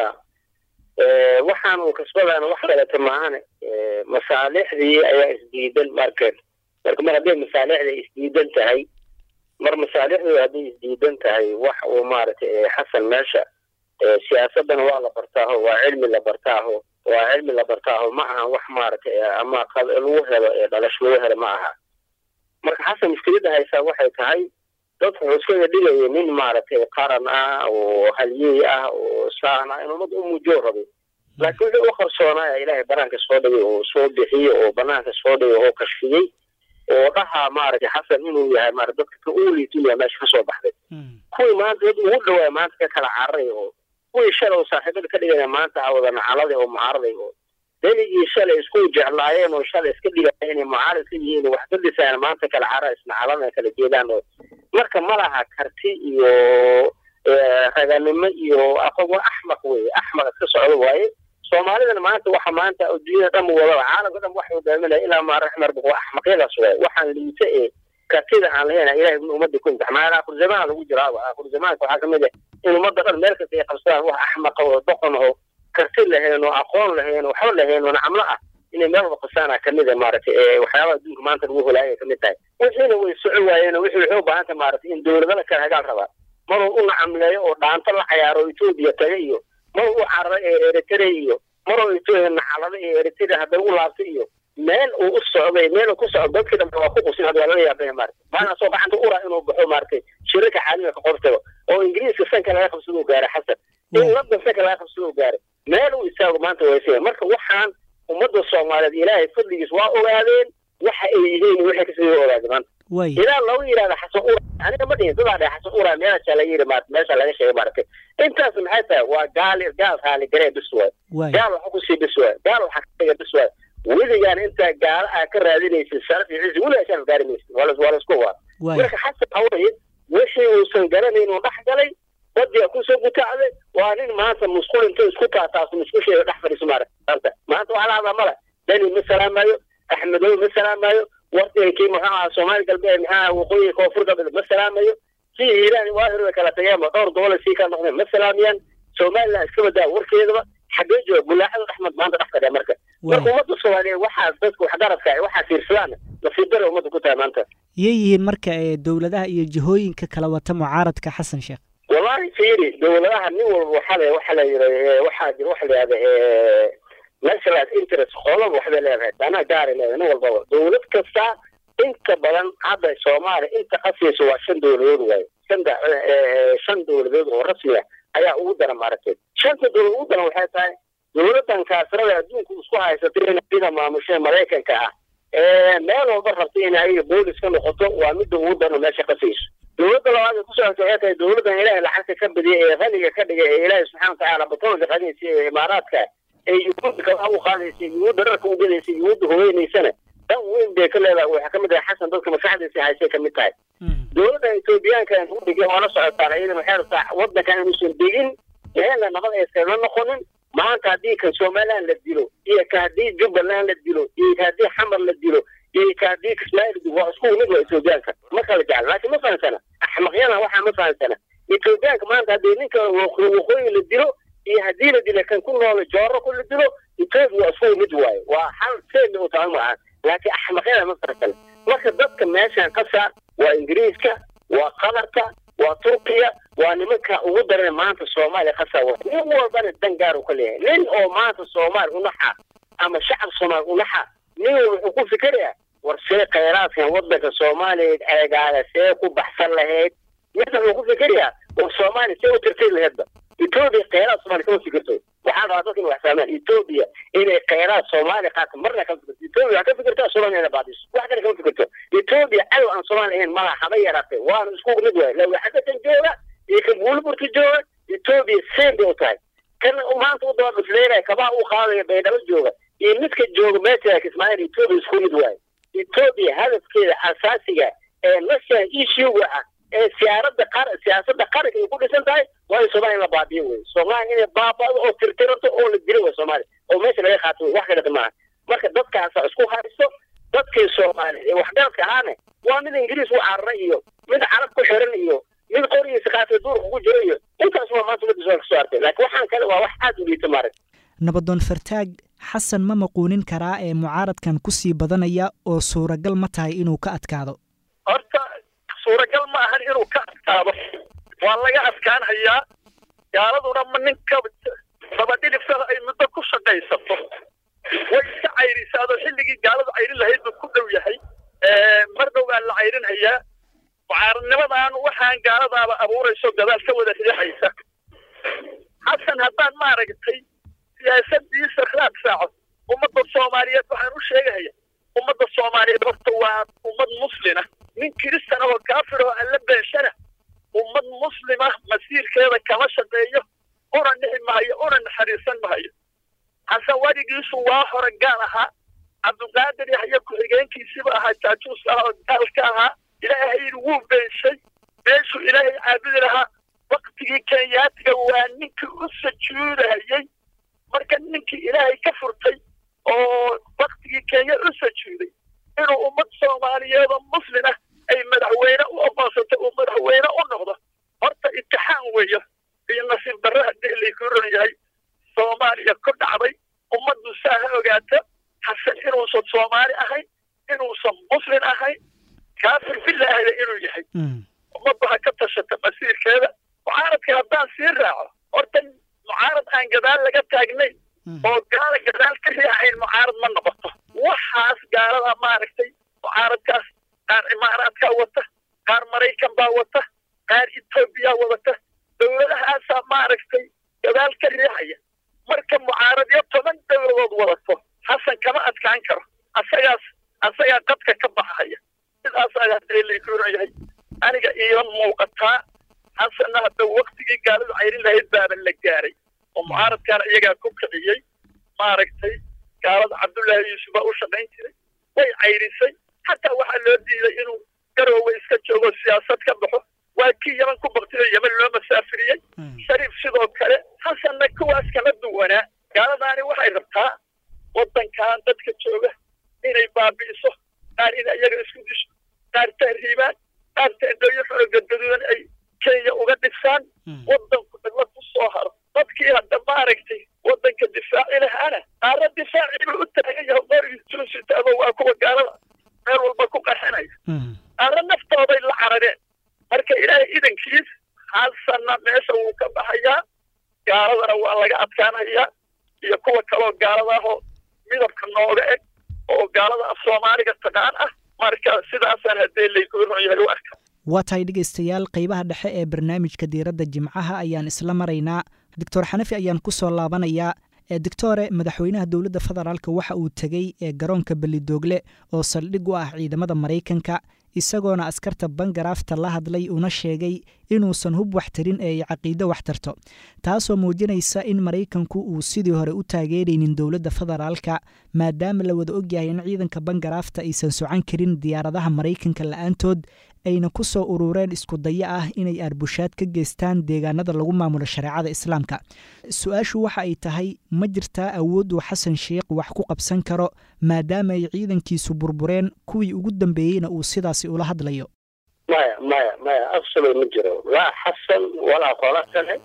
waxaan uu kasbadaana wax kaleta maahane masaalixdii ayaa isdiidan market marka mar hadday masaalixda isdiidan tahay mar masaalixdooda hadday isdiidan tahay wax uu maaragtay xasan meesha siyaasadana waa la bartaaho waa cilmi la bartaaho waa cilmi la bartaaho ma aha wax maaragtay ama lagu helo ee dhalash lagu helo ma aha marka xasan mushkiladda haysaa waxay tahay dadku wuxuu iskaga dhigaya nin maaragtay qaran ah oo halyeey ah oo saan ah in ummadda u muujoo rabay laakiin wixii u qarsoonaaya ilaahay banaanka soo dhigay oo soo bixiye oo banaanka soo dhigay oo kashfiyey oo dhahaa maaragtay xasan inuu yahay maarata dadka ka uliit inuu yahay meesha kasoo baxday kuwii maanta dad ugu dhawaaya maanta ka kala cararay oo kuwii shalay oo saaxiibada ka dhigaya maanta awada nacaladay oo mucaaraday oo deligii shalay isku jeclaayeen oo shalay iska dhigaya inay mucaarad ka yihiin wax ka dhisayaan maanta kala cara isnacalada kala jeedaan oo marka ma laha karti iyo raganimo iyo aqoon waa axmaq weye axmaq iska socdo waaye soomaalidana maanta waxa maanta adduunyada dhan wadaba caalamka dhan wax hogaaminaya ilaa maa raxmar waa axmaqyadaas waaye waxaan liita ee kartida aan lahayn ilahay ummadda ku imtixmaana akhir zamaan lagu jiraaba akhir zamaanka waxaa kamid ah in ummadda dhan meel kasta ay qabsadaan wax axmaqa oo doqon oo karti lahayn oo aqoon lahayn waxba lahayn oo nacamlo ah inay meel wada qasaana kamid a maaragtay waxyaabaha adduunka maanta lagu holaayay kamid tahay wixiina way soco waayeen wixii waxay u baahan tahay maaragtay in dowladala kale hagaal rabaa maruu u nacamleeyo oo dhaanto la cayaaro etoobiya taga iyo maruu u cararo ee eritrea iyo maruu nacalado ee eritrea hadday u laabtay iyo meel uu u socday meel uu ku socdo dadkii dhan waa ku qusin hadda waa laga yaabaya maarata maana soo gacanta ura inuu baxo maaragtay shirarka caalamiga ka qortago oo ingiriiska sanka laga qabsado u gaaray xasan in london sanka laga qabsado u gaaray meel uu istaago maanta waysaya marka waxaan ummadda soomaaliyeed ilaahay fadligiis waa ogaadeen waxa ay yihiin waxay kasii ogaadeen maanta ilaa lagu yidhahda xasan ura aniga ma dhihin dadaa dhahay xasan ura meesha laga yidhi maarata meesha laga sheegay maaragtay intaas maxay tahay waa gaali gaal raali garee bis waay gaal waxa kusii bis waay gaal waxa ka dhiga bis waay weligaan intaa gaala aa ka raadinaysid sharaf iyo cizi weligaa sharaf gaari maysid waa waa laisku waa marka xasan haweye wixii uusan garanayn uu dhex galay badiga kusoo gutacday waa nin maanta musqul inta isku taataaso musqusheeda dhex fadhiiso maarata maanta waxaa la hadlaa male dani ma salaamayo axmedow ma salaamayo wardigankii muxuu ahaa soomaali galbeed maxaa waqooyi koonfur galbeed ma salaamayo si hiiraan waahir way kala tageenba dhowr gobol sii ka noqdeen ma salaamayaan somaliland iska badaa warkeedaba xagee jooga bulaacada axmed maanta dhex fadhiya marka marka ummadda soomaaliyeed waxaas dadka waxgaradka waxaa fiirsadaan nasiib dare ummadda ku tahay maanta yay yihiin marka dowladaha iyo jihooyinka kala wata mucaaradka xasan sheekh wallahi fiiri dowladaha nin walba waxaa la waxaa la yidhi waxaa jira waxa la yidhahda national interest qolaba waxbay leedahay danaa gaaray leedahay nin walbaba dowlad kasta inta badan hadda soomaaliya inta qasaysa waa shan dowladood waaye shanta shan dowladood oo rasmi ah ayaa ugu daran maaragtay shanta dowlad ugu daran waxay tahay dowladdan kaasirada adduunka isku haysatay in sida maamusha maraykanka ah meel walba rabtay in ay boolis ka noqoto waa midda ugu daran meesha qasayso dowladda labaad ay ku socotay waxay tahay dowladdan ilaahay lacagta ka badiyay ee qaniga ka dhigay ee ilaahay subxaana watacaala batoonka qadaysa ee imaaraadka ee yuhuudda kala u qaadaysa yuhuudda dharka u gadaysa yuhuudda hogeynaysana dan weyn bay ka leedahay waxaa kamid tahay xasan dadka maskaxdiisa haysay kamid tahay dowladda etoobiyaanka u dhigay waa la socotaan iyada waxay rabtaa waddankan inuusan degin meelna nabad aysan la noqonin maanta haddii kan somaliland la dilo iyo ka haddii jubbaland la dilo iyo ka haddii xamar la dilo iyo ka haddii kismaayil dilo waa isku mid waa etoobiyaanka ma kala jecla laakiin ma fahansana axmaqyana waxaa ma fahansana etoobiyaanka maanta haddii ninka waqooyi la dilo iyo haddii la dilo kan ku nool jooro ku la dilo etoobiya waa isku mid waaye waa hal seemi u tahay maaha laakiin axmaqyada ma fahansana marka dadka meeshan qasa waa ingiriiska waa qatarka waa turkiya waa nimanka ugu daran maanta soomaaliya qasa nin walbana dan gaar uu ka leeyahay nin oo maanta soomaali unaxa ama shacab soomaali unaxa nin wuxuu ku fikerayaa war see khayraadkan waddanka soomaaliya eegaaga see ku baxsan lahayd midna wuxuu ku fikerayaa war soomaaliya see u tirtiri lahaydba etoobiya khayraad soomaaliya kama fikirto waxaa rabaa dadka in wax fahmaan etoobiya inay khayraad soomaaliya qaato marna kama fikirto etoobiya waxaa ka fikirtaa soomaaliya inay baadiso wax kale kama fikirto etoobiya cadow aan soomaaliya ahayn malaha haba yaraatay waana isku mid waay lawaxadakan jooga iyo kan buuliburka jooga etoobiya seen bay u tahay kan maanta u daba dhufleynaya kabaa u qaadaya baydhabo jooga iyo midka jooga meesha ismaaciil etoobiya isku mid waaye etoobiya hadafkeeda asaasiga ee national issue-ga ah ee siyaaradda qar siyaasadda qaranka ay ku dhisan tahay waa in soomaaliya in la baabiyo wey soomaaliya inay baaba'do oo tirtiranto oo la dilo wey soomaaliya oo meesha laga qaato wey wax kaleta maaha marka dadkaasa isku haysto dadkii soomaaliya ee waxgaradka ahaane waa mid ingiriis u cararay iyo mid carab ku xiran iyo mid qorigiisa kaasa duurka ku jiro iyo intaas waa maanta ummadda soo kasoo artay laakiin waxaan kale waa wax aad u liita maarag nabadoon fartaag xasan ma maquunin karaa ee mucaaradkan ku sii badanaya oo suuragal ma tahay inuu ka adkaado horta suuragal ma ahan inuu ka adkaado waa laga adkaanhayaa gaaladuna ma ninka dabadhiliftada ay muddo ku shaqaysato way iska cayrisaadoo xilligii gaaladu cayrin lahayd buu ku dhow yahay mar dhow baa la cayrinhayaa mucaaradnimadan waxaan gaaladaaba abuurayso gadaal ka wada riixaysa xasan haddaan maaragtay siyaasadiisa khilaaf saaco ummadda soomaaliyeed waxaan u sheegahaya ummadda soomaaliyeed horta waa ummad muslina nin kiristan oo kaafir oo alla beeshana ummad muslima masiirkeeda kama shaqeeyo una nixi maayo una naxariisan maayo xasan weligiisu waa hore gaal ahaa cabdulqaadir yahya ku-xigeenkiisiba ahaa jaajuus ah oo gaalka ahaa ilaahay wuu beeshay meeshuu ilaahay caabudi lahaa waktigii kenyaatiga waa ninkii u sujuudahayey marka ninkii ilaahay ka furtay oo waktigii kenya u sujuuday inuu ummad soomaaliyeed oo muslin ah ay madaxweyne u oqoonsatay uu madaxweyne u noqdo horta imtixaan weeyo iyo nasiib darro haddii laykuu ron yahay soomaaliya ku dhacday ummaddu saa ha ogaato xasan inuusan soomaali ahayn inuusan muslin ahayn kaafir bilaahda inuu yahay ummaddu ha ka tashata masiirkeeda mucaaradka haddaan sii raaco horta mucaarad aan gadaal laga taagnayn oo gaala gadaal ka riixayn mucaarad ma noqoto waxaas gaalada maaragtay mucaaradkaas qaar imaaraadkaa wata qaar maraykan baa wata qaar etoobiya wadata dowladahaasaa maaragtay gadaal ka riixaya marka mucaaradyo toban dowladood wadato xasan kama adkaan karo asagaas asagaa qadka ka baxaya sidaas ayaa laykuuran yahay aniga iilan muuqataa xasanna hadda waktigii gaaladu cayrin lahayd baaba la gaaray oo mucaaradkaana iyagaa ku kiciyey maaragtay gaalada cabdullaahi yuusuf baa u shaqayn jiray way cayrisay xataa waxaa loo diiday inuu garoowe iska joogo siyaasad ka baxo waa kii yaman ku baktiyo yeman loo masaafiriyey shariif sidoo kale xasanna kuwaas kala duwanaa gaaladaani waxay rabtaa waddankan dadka jooga inay baabi'iso qaar inay iyaga isku disho qaar tahriibaan qaar teendooyo xoro gadgaduudan ay kenya uga dhisaan waddanku cidla ku soo haro dadkii hadda maaragtay waddanka difaaci lahaana qaarna difaaciibuu u taagan yahay qorigii suusitaabo waa kuwa gaalada meel walba ku qarxinaya qaarna naftooday la carareen marka ilaahay idankiis xasanna meesha wuu ka baxayaa gaaladana waa laga adkaanayaa iyo kuwa kaloo gaalada ahoo midabka nooga eg oo gaalada af soomaaliga taqaan ah marka sidaasaan haddee laykuu ron yahay u arka waa tahay dhegaystayaal qaybaha dhexe ee barnaamijka diiradda jimcaha ayaan isla maraynaa doctor xanafi ayaan ku soo laabanayaa doctore madaxweynaha dowladda federaalk waxa uu tegey ee garoonka belidoogle oo saldhig u ah ciidamada maraykanka isagoona askarta bangaraafta la hadlay una sheegay inuusan hub wax tarin ee ay caqiido wax tarto taasoo muujinaysa in maraykanku uu sidii hore u taageeraynin dowladda federaalka maadaama la wada ogyahay in ciidanka bangaraafta aysan socan karin diyaaradaha maraykanka la-aantood ayna ku soo urureen isku daya ah inay arbushaad ka geystaan deegaanada lagu maamulo shareecada islaamka su-aashu waxa ay tahay ma jirtaa awood uu xasan sheikh wax ku qabsan karo maadaama ay ciidankiisu burbureen kuwii ugu dambeeyeyna uu sidaasi ula hadlayo maya maya maya absolut ma jiro laa xasan walaa qola kale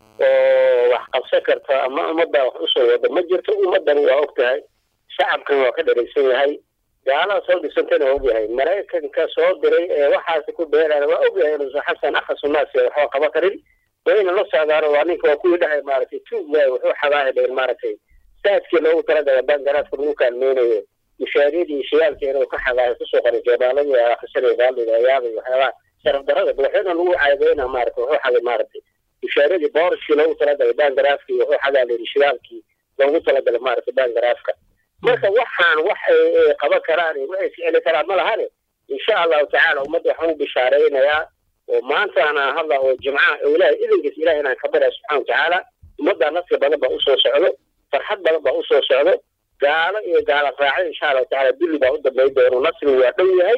oo wax qabsan karta ama ummadda wax usoo wada ma jirto ummaddani waa og tahay shacabkan waa ka dharaysan yahay gaalada soo dhisantana waa ogyahay maraykanka soo diray ee waxaasi ku beerana waa ogyahay inuusan xasan akhasunaasi waxba qaba karin wayna la socdaano waa ninka waa kuwii dhahay maaragtay tuug waay wuxuu xabaahi dheer maaragtay saadkii loogu talagala bangaraadka lagu kaalmeynayo mushaariyadii shiyaalka inuu ka xabaahay kusoo qoray jeebaaladii akhrisanay baaldhiga ayaabay waxyaabaha sharaf darada madaxweyne lagu caadeyna maaragtay wuxuu xaday maaragtay mushaaradii boorashkii loogu talagalay bangaraafkii wuxuu xadaa layidhi shidaalkii loogu talagalay maaragtay bangaraafka marka waxaan wax ay qaban karaan iyo waxay ficili karaan ma lahane insha allahu tacaala ummadda waxaan u bishaaraynayaa oo maantaana hadla oo jimcaha oo ilaahay idankiis ilahay inaan ka baraya subxana watacaala ummaddaa nasri badan baa usoo socdo farxad badan baa usoo socdo gaalo iyo gaala raacay insha allahu tacala dulli baa u dambeyn doono nasri waa dhow yahay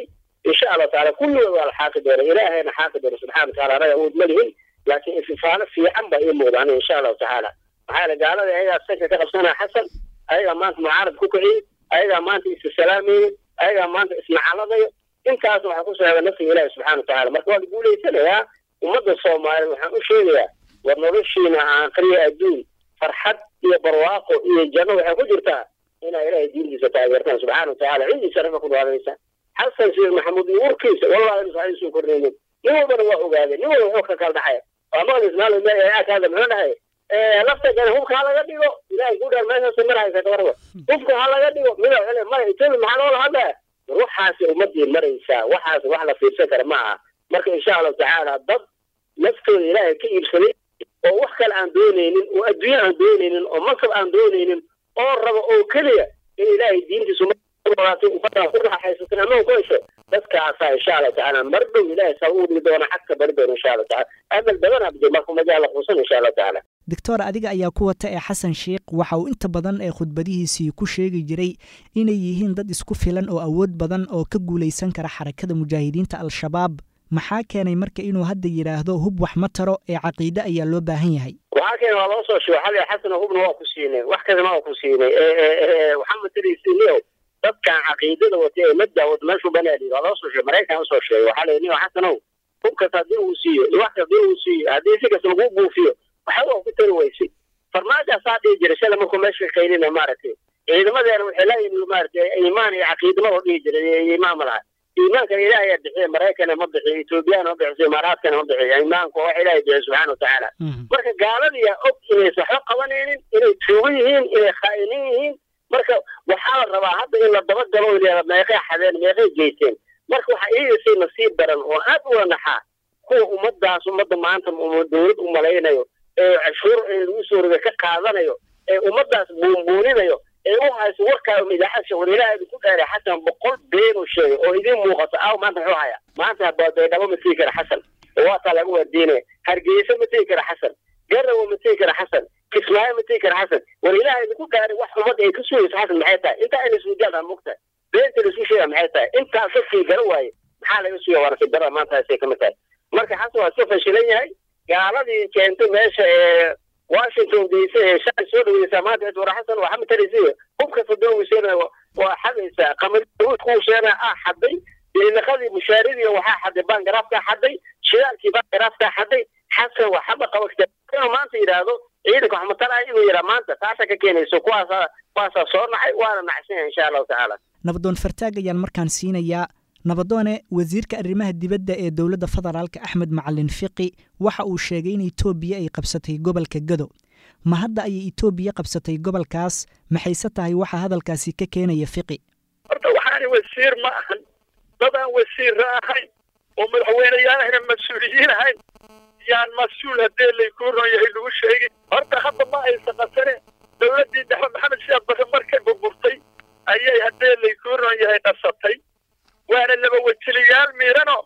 insha allahu taala kulligood waa la xaaqi doona ilaahayna xaaqi doona subxana wataala anaga awood ma lihin laakiin ififaalo fiican baa ii muuda aniga insha allahu tacaala maxaa yeele gaalada ayagaa sanka ka qabsanaya xasan ayagaa maanta mucaarad ku kiciyey ayagaa maanta issalaamayey ayagaa maanta isnacaladayo intaas waxaa ku soo hega nafsiga ilaahi subxana watacaala marka waa la guulaysanayaa ummadda soomaaliya waxaan u sheegayaa war noloshiina aakhriya adduun farxad iyo barwaaqo iyo janno waxay ku jirtaa inaa ilaahay diintiisa taageertaan subxaana watacaala cidiisa raba ku dhaadaysa xasan sheekh maxamuud iyo urkiisa wallahi inuusan ay soo kordhaynin nin walbana waa ogaadeen nin walba wuxuu ka kala dhexay waa maqlis maalo aakaada muxuu dhahay lafta gane hubka ha laga dhigo ilaahay ku dheer meeshaas maraysa kabarba hubka ha laga dhigo mida cele mara etoobiya maxaa loola hadlaya ruuxaasi ummadii maraysaa waxaas wax la fiirsan kara ma aha marka insha allahu tacaala dad naftooda ilaahay ka iibsaday oo wax kale aan doonaynin oo adduunye aan doonaynin oo mansab aan doonaynin oo raba oo keliya in ilaahay diintiisu ummaddaa ku raaxaysatan ama ku hesho dadkaasaa insha allahu tacaala mar dhow ilaahay saa u dhigi doona xagka bari doona insha allahu tacaala amal badan abdi marka majaa la quusan insha allahu tacaala doctor adiga ayaa ku wata ee xasan sheikh waxa uu inta badan ee khudbadihiisii ku sheegi jiray inay yihiin dad isku filan oo awood badan oo ka guulaysan kara xarakada mujaahidiinta al-shabaab maxaa keenay marka inuu hadda yidhaahdo hub wax ma taro ee caqiide ayaa loo baahan yahay waxaa keena waa loo soo sheego xali xasan hubna waa ku siinay wax kadama waa ku siinay waxaa matalisiiniyo dadkan caqiidada wata ee madda wata meeshuu banaali waa loo soo sheegay maraykan usoo sheegay waxaa la niyo xasanow hubkas haddii uu siiyo wax haddii uu siiyo haddii si kasta lagu buufiyo waxba waa ku tari weysay farmaajaasaa dhihi jiray shala markuu meesha qaynina maaragtay ciidamadeena waxay la yimid maaragtay iimaan iyo caqiidama oo dhihi jiray iimaan ma laha iimaankan ilaahay bixiya maraykana ma bixiyo etoobiyana ma bixiso imaaraadkana ma bixiyo iimaanku wax ilaahay bixiyo subxaana watacaala marka gaaladiyaa og inaysan waxba qabanaynin inay tuugo yihiin inay khaa'iniin yihiin marka waxaa la rabaa hadda in la dabagalo ilaa meeqay xadeen meeqay geysteen marka waxaa iigasay nasiib daran oo aad u wanaxaa kuwa ummadaas ummadda maanta dowlad u malaynayo ee cashuur in lagu soo riga ka qaadanayo ee ummadaas buunbuuninayo ee u hayso warkaa idaacadka war ilaahay ku dheeray xasan boqol been uu sheegay oo idiin muuqato aaw maanta muxuu haya maanta baydhabo ma tegi kara xasan oo waataa laga waadiinaya hargeysa ma tegi kara xasan garawa ma tegi kara xasan kismaayo ma tegi kara xasan war ilaahay idinku dhaaray wax ummadda ay ka sugayso xasan maxay tahay intaa in isweydiyaadaan mugtahay beenta la isku sheega maxay tahay intaas dadkii gara waaye maxaa laga sugaya waana si dara maanta asay kamid tahay marka xasan waa iska fashilan yahay gaaladii keentay meesha ee washington d c ee shalay soo dhaweysaa maanta war xasan waa xamataraysiya hubkasta doogiseena waa xadaysaa qamariuud kuu sheena ah xaday dilinaqadii mushaaridii waxaa xaday bangaraafkaa xaday shidaalkii bangaraafkaa xaday xasan waa xaba qaba inuu maanta yidhaahdo ciidanka waxmatalaha inuu yidhaa maanta taasaa ka keenayso kuwaasaa kuwaasaa soo nacay waana nacsan yahay insha allahu tacaala nabadoon fartaag ayaan markaan siinayaa nabadoone wasiirka arrimaha dibadda ee dowladda federaalka axmed macalin fiqi waxa uu sheegay in etoobiya ay qabsatay gobolka gado ma hadda ayay etoobiya qabsatay gobolkaas maxayse tahay waxa hadalkaasi ka keenaya fiqi horta waxaani wasiir ma ahan dadaan wasiirra ahayn oo madaxweyneyaanahna mas-uuliyiin ahayn yaan mas-uul haddee laykuu ron yahay lagu sheegin horta hadda ma aysa qasane dowladdii dhexe maxamed sheekh bare markay burburtay ayay haddee laykuu ron yahay qasatay waana laba wejiliyaal miirano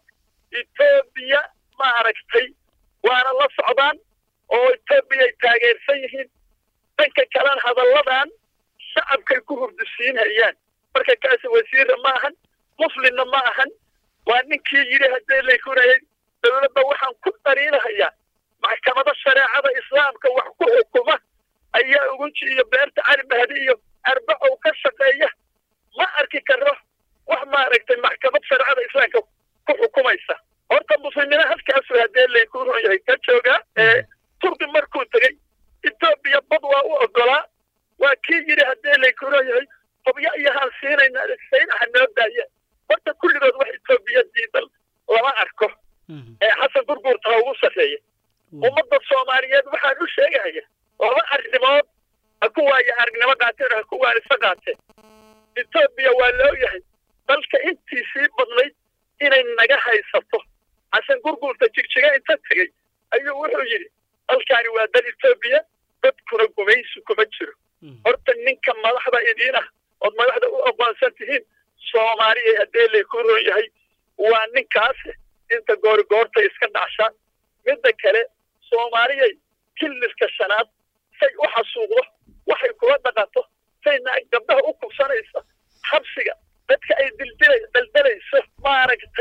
etoobiya ma aragtay waana la socdaan oo etoobiya ay taageersan yihiin dhanka kalena hadalladan shacabkay ku hurdisiinhayaan marka kaasi wasiirra ma ahan muslimna ma ahan waa ninkii yidhi haddee laykurnayay dowladda waxaan ku dariinahayaa maxkamado shareecada islaamka wax ku xukuma ayaa ugunji iyo beerta cali mahdi iyo arbacow ka shaqeeya ma arki karo wax maaragtay maxkamad shareecada islaamka ku xukumaysa horta muslimiina halkaasu haddee laykuu ron yahay ka joogaa ee turki markuu tegey etoobiya bad waa u ogolaa waa kii yidhi haddee laykuu ron yahay qobyo iyohaan siinayna saynaha noo daaya horta kulligood wax etoobiya diidan lama arko ee xasan gurguurta ha ugu sarreeya ummadda soomaaliyeed waxaan u sheegahaya laba arrimood ha ku waayo aragnimo qaateen ha ku waanisa qaateen etoobiya waa loo yahay dalka intii sii badnayd inay naga haysato xasan gurguurta jigjiga inta tegey ayuu wuxuu yidhi dalkaani waa dal etoobiya dadkuna gumaysi kuma jiro horta ninka madaxda idiin ah ood madaxda u aqoonsan tihiin soomaaliya haddee laykuu ron yahay waa ninkaas inta goorigoorta iska dhacshaan midda kale soomaaliyay killiska shanaad say u xasuuqdo waxay kula dhaqanto sayna gabdhaha u kubsanayso xabsiga dadka ay dildila daldalayso maaragtay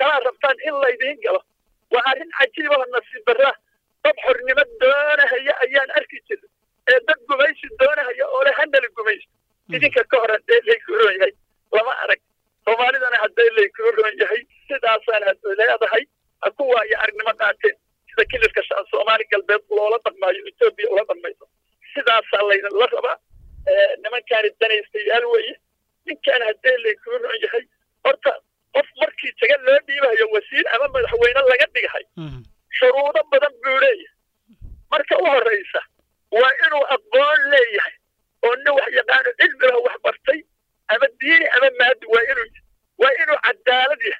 kalaa rabtaan in laydiin galo waa arrin cajiiba oo nasiib darra dad xornimo doonahaya ayaan arki jirin ee dad gumaysi doonahaya oo le hanala gumaysto idinka ka hor haddee laykuu roon yahay lama arag soomaalidana haddee laykuu roon yahay sidaasaan had leedahay ha ku waayo aragnimo qaateen sida kilirka shacab soomaali galbeed loola dhaqmaayo etoobiya ula dhaqmayso sidaasaa laydinla rabaa nimankaani danaystayaal weeye ninkaan haddee laykuu roon yahay horta qof markii taga loo dhiibayo wasiir ama madaxweyne laga dhigahay shuruudo badan buu leeyahay marka u horraysa waa inuu aqoon leeyahay oo nin wax yaqaano cilmiga wax bartay ama diini ama maadi waa inuu waa inuu cadaalad yahay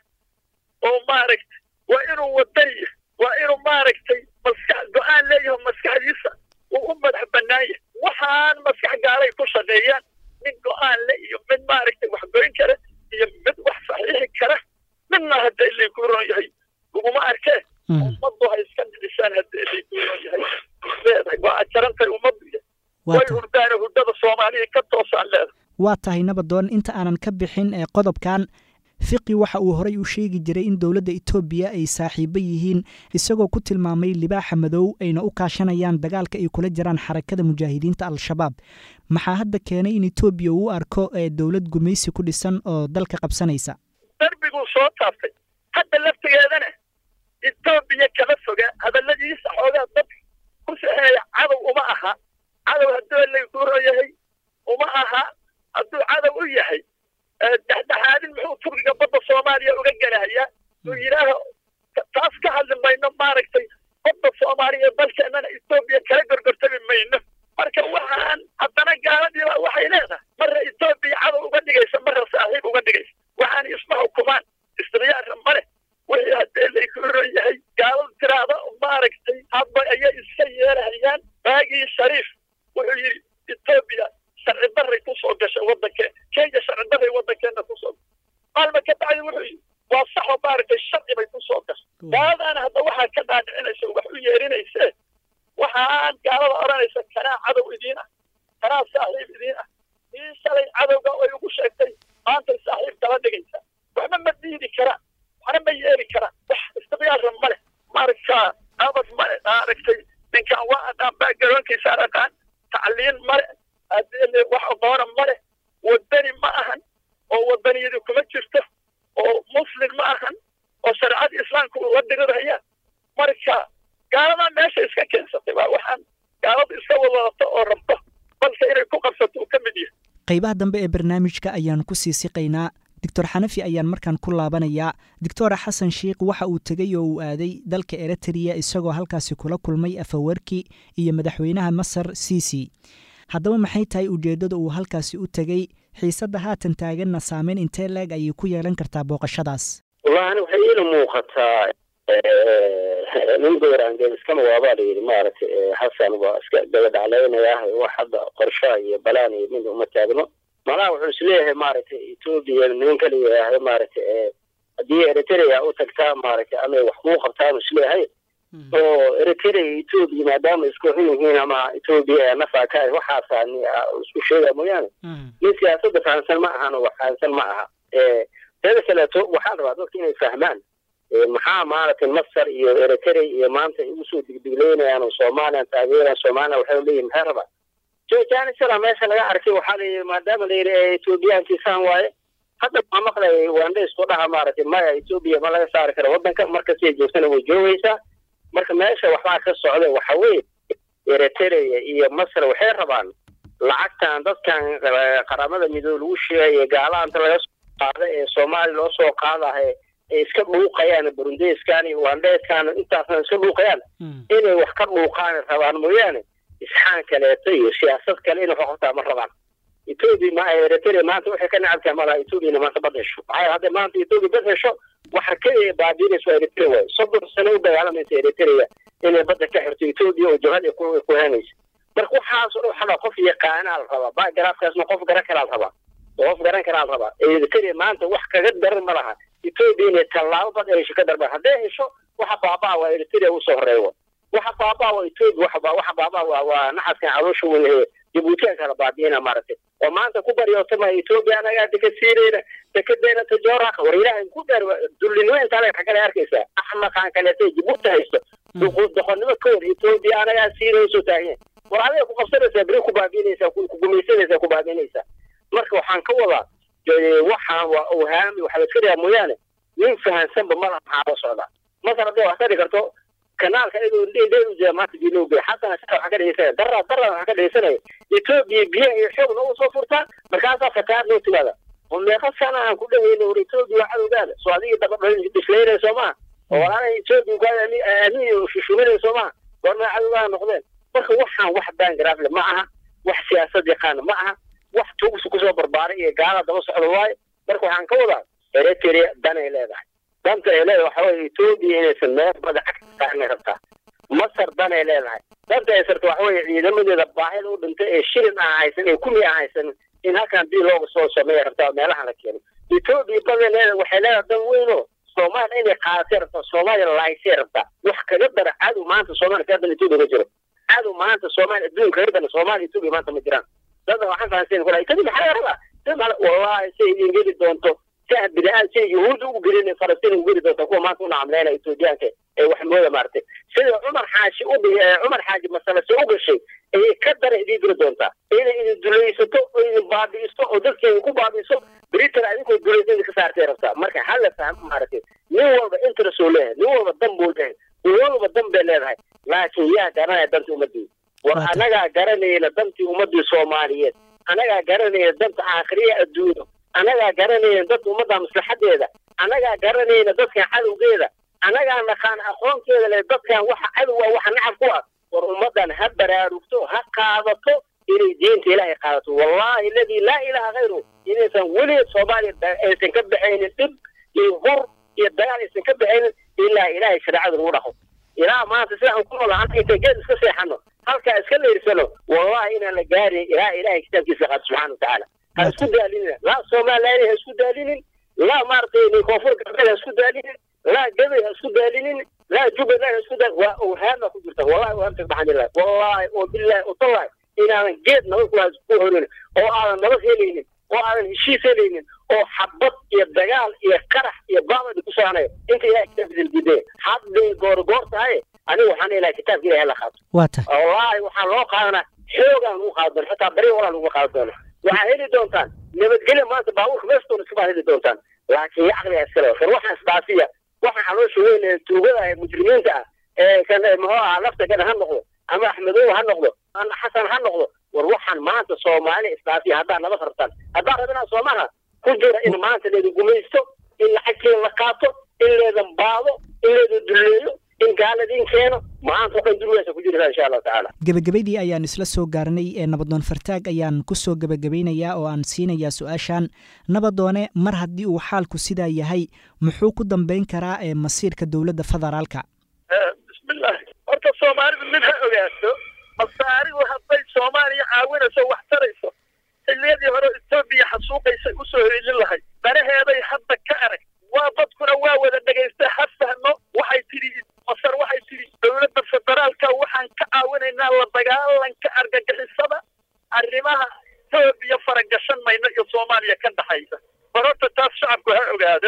oo maaragtay waa inuu wadan yahay waa inuu maaragtay maskax go-aan leeyahay maskaxdiisa uu u madax bannaan yahay waxaan maskax gaalay ku shaqeeyaan mid go-aan le iyo mid maaragtay wax goyn kara iyo mid wax saxiixi kara midna hadday laykuu roon yahay laguma arkee ummaddu ha iska dhidhisaan haddii laykuu roon yahay leedahay waa ajarantay ummaddu yahay way hurdaane hurdada soomaaliya ka toosaan leedahay waa tahay nabadoon inta aanan ka bixin ee qodobkan fiqi waxa uu horay u sheegi jiray in dowladda etoobiya ay saaxiibo yihiin isagoo ku tilmaamay libaaxa madow ayna u kaashanayaan dagaalka ay kula jiraan xarakada mujaahidiinta al-shabaab maxaa hadda keenay in etoobiya uu arko ee dowlad gumaysi ku dhisan oo dalka qabsanaysa darbiguu soo taabtay hadda laftigeedana etoobiya kama foga hadalladiisa xoogaa dadka ku saxeeya cadow uma aha cadow hadduu laykuu ron yahay uma aha hadduu cadow u yahay dhexdhexaadin muxuu turkiga badda soomaaliya uga gelahayaa uu yidhaaho taas ka hadli mayno maaragtay badda soomaaliya ee dalkeennana etoobiya kala gorgortami mayno marka waxaan haddana gaaladiiba waxay leedahay marra etoobiya cadow uga dhigaysa marra saaxiib uga dhigaysa waxaan isma xukumaan istikhyaara ma leh wixii haddee laykuu ron yahay gaaladu tiraahda maaragtay hadba ayay iska yeelahayaan baagii shariif wuxuu yidhi etoobiya sharci daray ku soo gashay waddankeen kenya sharci daray waddankeenna ku soo maalma ka bacdi wuxuu yidhi waa saxoo maaragtay sharci bay ku soo gashay gaaladaana hadda waxaa ka dhaadhicinaysa wax u yeerinayse waxaan gaalada odhanaysa kanaa cadow idiin ah kanaa saaxiib idiin ah ii shalay cadowga ay ugu sheegtay maantay saaxiib kala dhigaysa waxba ma diidi karaan waxna ma yeeli karaan wax istiqyaarra ma leh marka abad male maaragtay ninkan waa adhaan baagaroonkiisa aqaan tacliin male haddii wax aqoona ma leh wadani ma ahan oo wadaniyadu kuma jirto oo muslim ma ahan oo shareecada islaamka ula diriraya marka gaaladaa meesha iska keensatay waa waxaan gaaladu iska wadadato oo rabto balse inay ku qabsato uu ka mid yahay qaybaha dambe ee barnaamijka ayaan ku sii siqaynaa doctor xanafi ayaan markaan ku laabanayaa doctora xasan sheikh waxa uu tegey oo uu aaday dalka eritrea isagoo halkaasi kula kulmay afawarki iyo madaxweynaha masar sisi haddaba maxay tahay ujeeddada uu halkaasi u tegey xiisadda haatan taaganna saameyn intee leeg ayay ku yeelan kartaa booqashadaas wallahi waxay iila muuqataa nin gowraangeed iskama waabaa layidhi maaragtay xasan waa iska dabadhaclaynayaa wax hadda qorshaha iyo balaan iyo mid uma taagno malaha wuxuu isleeyahay maaragtay etoobiya nimanka la yidhaahdo maaragtay haddii eritrea u tagtaa maaragtay amay wax kuu qabtaan isleeyahay oo eritrea etoobiya maadaama isku xun yihiin ama etoobiya nafaa ka waxaasa isku sheega mooyaane nin siyaasadda fahamsan ma ahan oo wax fahamsan ma aha teeda kaleeto waxaan rabaa dadka inay fahmaan maxaa maaragtay masar iyo eritrea iyo maanta igu soo digdigleynayaan oo soomaaliyan taageeraan soomaaliya waxay leeyihin maxay rabaa jojanisala meesha laga arkay waxaa la yidhi maadaama la yidhi etoobiyaankiisaan waaye hadda maa maqlay wanda isku dhaha maaragtay maya etoobiya ma laga saari kara waddanka markastay joogtana way joogaysaa marka meesha waxbaa ka socda waxa weeye eritrea iyo masar waxay rabaan lacagtan dadkan qaramada midoobe lagu sheegayo gaalaanta laga soo qaada ee soomaaliya loo soo qaadahe ay iska dhuuqayaan burundeskan iyo wandeskan intaasna iska dhuuqayaan inay wax ka dhuuqaan rabaan mooyaane isxaan kaleeto iyo siyaasad kale inay wax qabtaa ma rabaan etoobiya ma eritrea maanta waxay ka nacabtahay malaha etoobiyana maanta bad hesho maxaa hadda maanta etoobiya bad hesho waxa keliya baabiinaysa waa eritrea waayo soddon sano u dagaalamaysa eritrea inay badda ka xirto etoobiya oo jabhad ay ku henaysa marka waxaas oo dhan qof yaqaanaa la rabaa backgraafkaasna qof garan karaa la rabaa qof garan karaa la rabaa eritrea maanta wax kaga daran ma laha etoobiya inay tallaabo bad ay hesho ka darban hadday hesho waxa baabaa waa eritrea usoo horeeya waxa baabaa waa etoobiya waxa waxa baabaa waa waa naxaskan caloosha weyn ee jabuutiyan kala baabi'ina maaragtay oo maanta ku baryootama etoobiya anagaa deka siinayna dekedeena tajooraka war ilaahay ku dheer dullinimo intaa leg xaggale arkaysaa axmaqaan kaleetay jabuuti haysto doqonnimo ka hor etoobiya anagaa siinayso taagan war adiga ku qabsanaysaa beri ku baabi'inaysaa ku gumaysanaysaa ku baabi'inaysaa marka waxaan ka wadaa waxaan waa awhaami waxa la iska dhigaa mooyaane nin fahansanba ma laha maxaa la socdaa masar hadday wax ka dhigi karto kanaalka iyadoo indheedu jira maanta biiloo geey xasana sida waxa ka dhegeysanaya darra darra waxa ka dhegeysanaya etoobiya biyaha iyo xoog noogu soo furtaa markaasaa fataar noo timaada oo meeqa sana aan ku dhaweyna war etoobiya waa cadowgaada soo adigii dabadhislaynaya soo maha oo walaalaha etoobiya ku aamin shushuminaya soo maha goormaa cadowgaada noqdeen marka waxaan wax baangaraafle ma aha wax siyaasad yaqaana ma aha wax tuugsi kusoo barbaaray iyo gaala daba socda waayo marka waxaan ka wadaa eritrea danay leedahay danta ay leedahay waxa weye etoobiya inaysan meel bada cagta saarnay rabtaa masar danay leedahay danta ay sarta waxa weye ciidamadeeda baahida u dhintay ee shilin aan haysan ee kumi aan haysan in halkan bii looga soo sameeya rabtaa meelaha la keeno etoobiya baday leedahay waxay leedahay dan weynoo soomaaliya inay qaadatay rabtaa soomaaliya laaysay rabtaa wax kaga dara cadow maanta soomaaliya ka dan etoobiya ma jiro cadow maanta soomaaliya adduunka kaga dana soomaaliya etoobiya maanta ma jiraan dada waxaan fahansayn kula etoobiya maxaa laga rabaa wallahi say idin geli doonto si aad bidaan si yuhuudda ugu gelin falastiin ugu geli doonta kuwa maanta u nacamleyna etoobiyaanka ee wax mooda maaragtay sida cumar xaashi u cumar xaaji masalase u gashay ayay ka dara idiin diri doontaa inay idin dulaysato oo idin baabi'iso oo dadkeeda ku baabi'iso britain adinkoo dulaysa idin ka saartay rabtaa marka hala fahmo maaragtay nin walba interest uu leeyahay nin walba dan buu leeyahay nin walba dan bay leedahay laakiin yaa garanaya danta ummadii war anagaa garanayna dantii ummadii soomaaliyeed anagaa garanayna danta aakhiriya adduunyo anagaa garanayna dadka ummadda maslaxadeeda anagaa garanayna dadkan cadowgeeda anagaa naqaan aqoonteeda leh dadkan waxa cadowga waxa nacab ku ah war ummaddan ha baraarugto ha qaadato inay diinta ilaahay qaadato wallahi aladii laa ilaha hayru inaysan weligeed soomaaliya aysan ka baxaynin dhib iyo hur iyo dagaal aysan ka baxaynin ilaa ilaahay shareecada lagu dhaqo ilaa maanta sida aan ku noolaa anta inta geed iska seexano halkaa iska leirsano wallahi inaan la gaarin ilaa ilaahay kitaabkiisa qaado subxaana watacaala ha isku daalinin laa somaliland ha isku daalinin laa maaragtay koonfur galbeed ha isku daalinin laa gabay ha isku daalinin laa jubbaland ha isku daal waa awhaama ku jirta wallahi awhaamta baxanilah wallahi oo billahi oo tallahi inaadan geed nabad ku ku horin oo aadan nabad helaynin oo aadan heshiis helaynin oo xabad iyo dagaal iyo qarax iyo baabadi ku soconayo inta ilahay kitaabkiisa diidaya hadday goor goor tahay anigu waxaan ilahay kitaabka ilahay la qaato waa ta wallahi waxaan loo qaadanaa xoogaan lagu qaado doona xitaa bari walaa lagu qaado doona waxaa heli doontaan nabadgelya maanta baabuurka meestoona iskabaa heli doontaan laakiin caqliga iskale war waxaan isdhaafiya waxaan caloosha weyn ee tuugada ee mujrimiinta ah ee kan muxuu ahaa lafta gana ha noqdo ama axmedow ha noqdo ama xasan ha noqdo war waxaan maanta soomaali isdhaafiya haddaa nabad rabtaan haddaa rabinaa soomaha ku jira in maanta leedin gumaysto in lacagkeeda la qaato in leedan baado in leedan dulleeyo in gaaladiin keeno maanta waxaan dulweesa ku jirtaa insha allahu tacaala gebagabadii ayaan isla soo gaarnay ee nabadoon fartaag ayaan ku soo gebagabaynayaa oo aan siinayaa su-aashan nabadoone mar haddii uu xaalku sidaa yahay muxuu ku dambayn karaa ee masiirka dowladda federaalka bismillahi horta soomaalidu mid ha ogaato masaarigu hadday soomaaliya caawinayso wax tarayso xilliyadii hore etoobiya xasuuqaysa usoo helin lahayd danaheeday hadda ka arag waa dadkuna waa wada dhegaysta ha fahmo waxay tidhi masar waxay tidhi dowladda federaalka waxaan ka caawinaynaa la dagaalanka argagixisada arrimaha etoobiya faragashan mayno iyo soomaaliya ka dhaxaysa war horta taas shacabku ha ogaado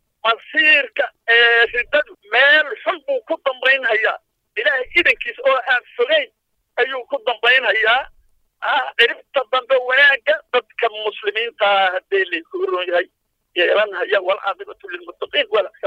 masiirka ee riddadu meel xun buu ku dambaynhayaa ilaahay idankiis oo aan fogeyn ayuu ku dambaynhayaa ciribta dambe wanaagga dadka muslimiintaa haddee layku ron yahay yeelanhaya walcaaqibatu lilmuttaqiin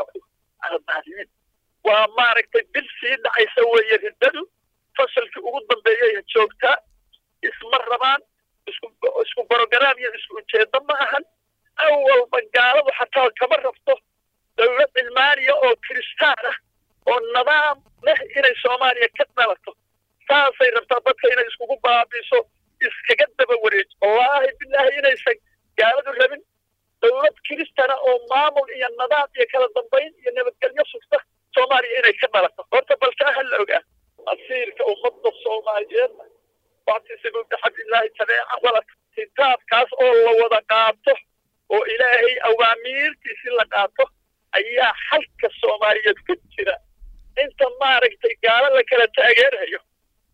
walaalimiin waa maaragtay bil sii dhacaysa weeye riddadu fasalkii ugu dambeeyay joogtaa isma rabaan isku isku brogaraam iyo isku ujeedo ma ahan awalba gaaladu xataa kama rabto dowlad cilmaaniya oo kiristaan ah oo nidaam leh inay soomaaliya ka dhalato saasay rabtaa dadka inay iskugu baabiiso iskaga daba wareejo wallaahi bilaahi inaysan gaaladu rabin dowlad kiristana oo maamul iyo nidaam iyo kala dambayn iyo nabadgelyo sugta soomaaliya inay ka dhalato horta balkaa ha la ogaa masiirka ummadda soomaaliyeedna wactisibu bixablillaahi tabeeca walad kitaabkaas oo la wada qaato oo ilaahay awaamiirtiisi la qaato ayaa xalka soomaaliyeed ku jira inta maaragtay gaalo la kala taageerayo oo ka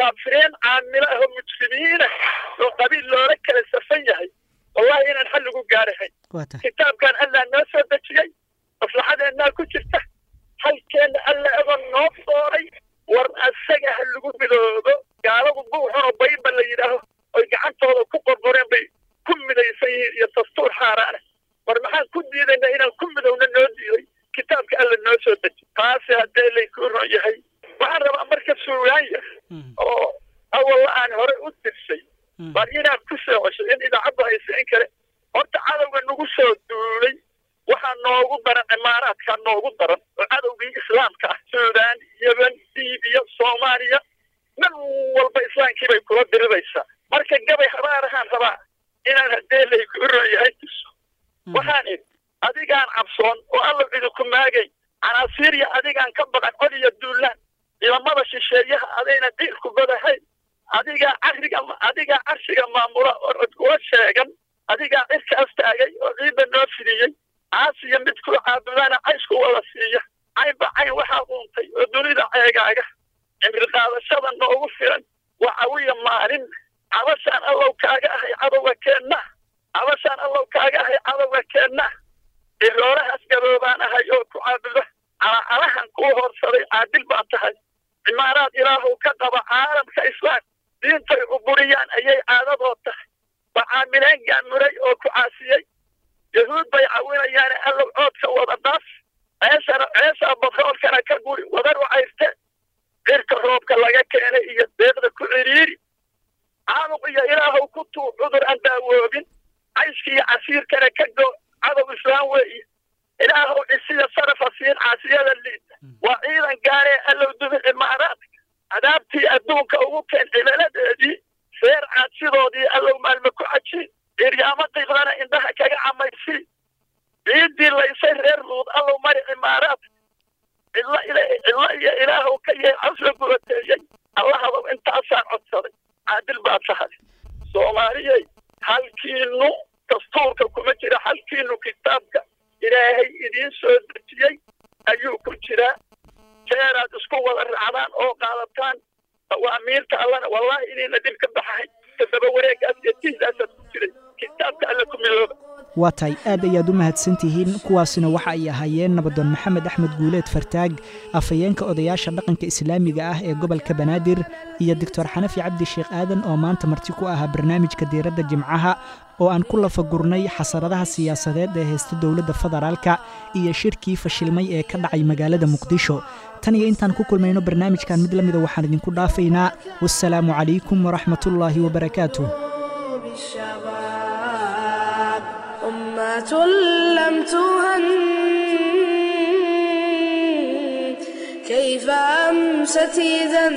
kaafiriin caamilo ahoo mujrimiina oo qabiil loola kala safan yahay wallahi inaan xal lagu gaarahayn waa tahay kitaabkan allah noo soo dejiyey maslaxadeennaa ku jirta halkeenna alla egoo noo sooray war asaga ha lagu midoobo gaaladu buuxunoo bayba la yidhaaho oy gacantooda ku qorqoreen bay ku midaysan yihiin iyo dastuur xaaraana war maxaan ku diidaynaa inaan ku midowna noo diiday kitaabka alla noo soo deji taasi haddee laykuu ron yahay waxaan rabaa marka suugaan yar oo awalla aan horey u dirsay bal inaad ku soo cesho in idaacaddu haysa in kale horta cadowga nagu soo duulay waxaa noogu daran imaaraadkaa noogu daran oo cadowgii islaamka ah suudaan yemen liibiya soomaaliya mid walba islaamkii bay kula diriraysaa marka gabay habaarahaan rabaa inaan haddee layku ron yahay tuso waxaan idhi adigaan cabsoon oo alla idinku maagay canaasiiriya adigaan ka baqan cod iyo duulaan ciidamada shisheeyaha adayna diirku badahayn adigaa cariga adigaa carshiga maamula oo codkula sheegan adigaa cirkaas taagay oo ciidda noo fidiyey caasiya midkuu caabudana caysku wada siiya caynba cayn waxaa quuntay oo dunida ceegaaga cimri qaadashada noogu filan waa cawiya maalin cabashaan allow kaaga ahay cadowga keenna cabashaan allow kaaga ahay cadowga keenna iroorahaas gaboobaan ahay oo ku caabuda calacalahan kuu horsaday caadil baa tahay cimaaraad ilaahow ka qaba caalamka islaam diintay uburiyaan ayay caadadoo tahay macaamileen gaamuray oo ku caasiyey yahuud bay cawinayaane allow coodka wada dhaaf ceeshana ceeshaa batroolkana ka guri wadar u cayrte cirka roobka laga keenay iyo deeqda ku cidhiiri caamuq iyo ilaahow ku tuu cudur aan daawoobin cayshka iyo casiirkana ka go cadow islaam weeye ilaahow cisiya sarafa siin caasiyada liita waa ciidan gaaree allow dubi cimaaraadka cadaabtii adduunka ugu keen cimaladeedii feer caadsidoodii allow maalme ku cajiin ciryaamo qiiqdana indhaha kaga camaysii ciiddii laysay reer luud allow mari cimaaraadka cidlo cidlo iyo ilaahow ka yee casla gubateeyey allahadow intaasaan codsaday caadil baa tahay soomaaliyey halkiinu dastuurka kuma jira halkiinu kitaabka ilaahay idiin soo dejiyey ayuu ku jiraa jeeraad isku wada raacdaan oo qaadataan awaamiirta allana wallahi inayna dhib ka baxahay toddoba wareegaas iyo tiisaasaad ku jiray kitaabka alla ku midooba waa tahay aad ayaad u mahadsantihiin kuwaasina waxa ay ahaayeen nabadoon maxamed axmed guuleed fartaag afhayeenka odayaasha dhaqanka islaamiga ah ee gobolka banaadir iyo doctor xanafi cabdi sheekh aadan oo maanta marti ku ahaa barnaamijka diiradda jimcaha oo aan ku lafagurnay xasaradaha siyaasadeed ee haysta dowladda federaalka iyo shirkii fashilmay ee ka dhacay magaalada muqdisho tan iyo intaan ku kulmayno barnaamijkan mid la mida waxaan idinku dhaafaynaa wassalaamu calaykum waraxmatullaahi wabarakaatuh بالشباب أمة لم تهن كيف أمست إذا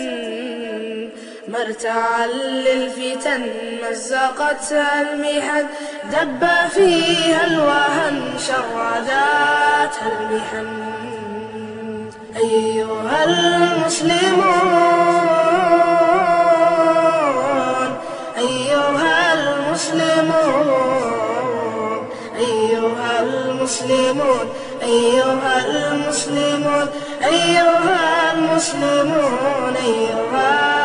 مرتعا للفتن مزقتها المحن دب فيها الوهن شرداتها المحن أيها المسلمون أيها المسلمون أيها المسلمون أيها المسلمون أيها المسلمون أيها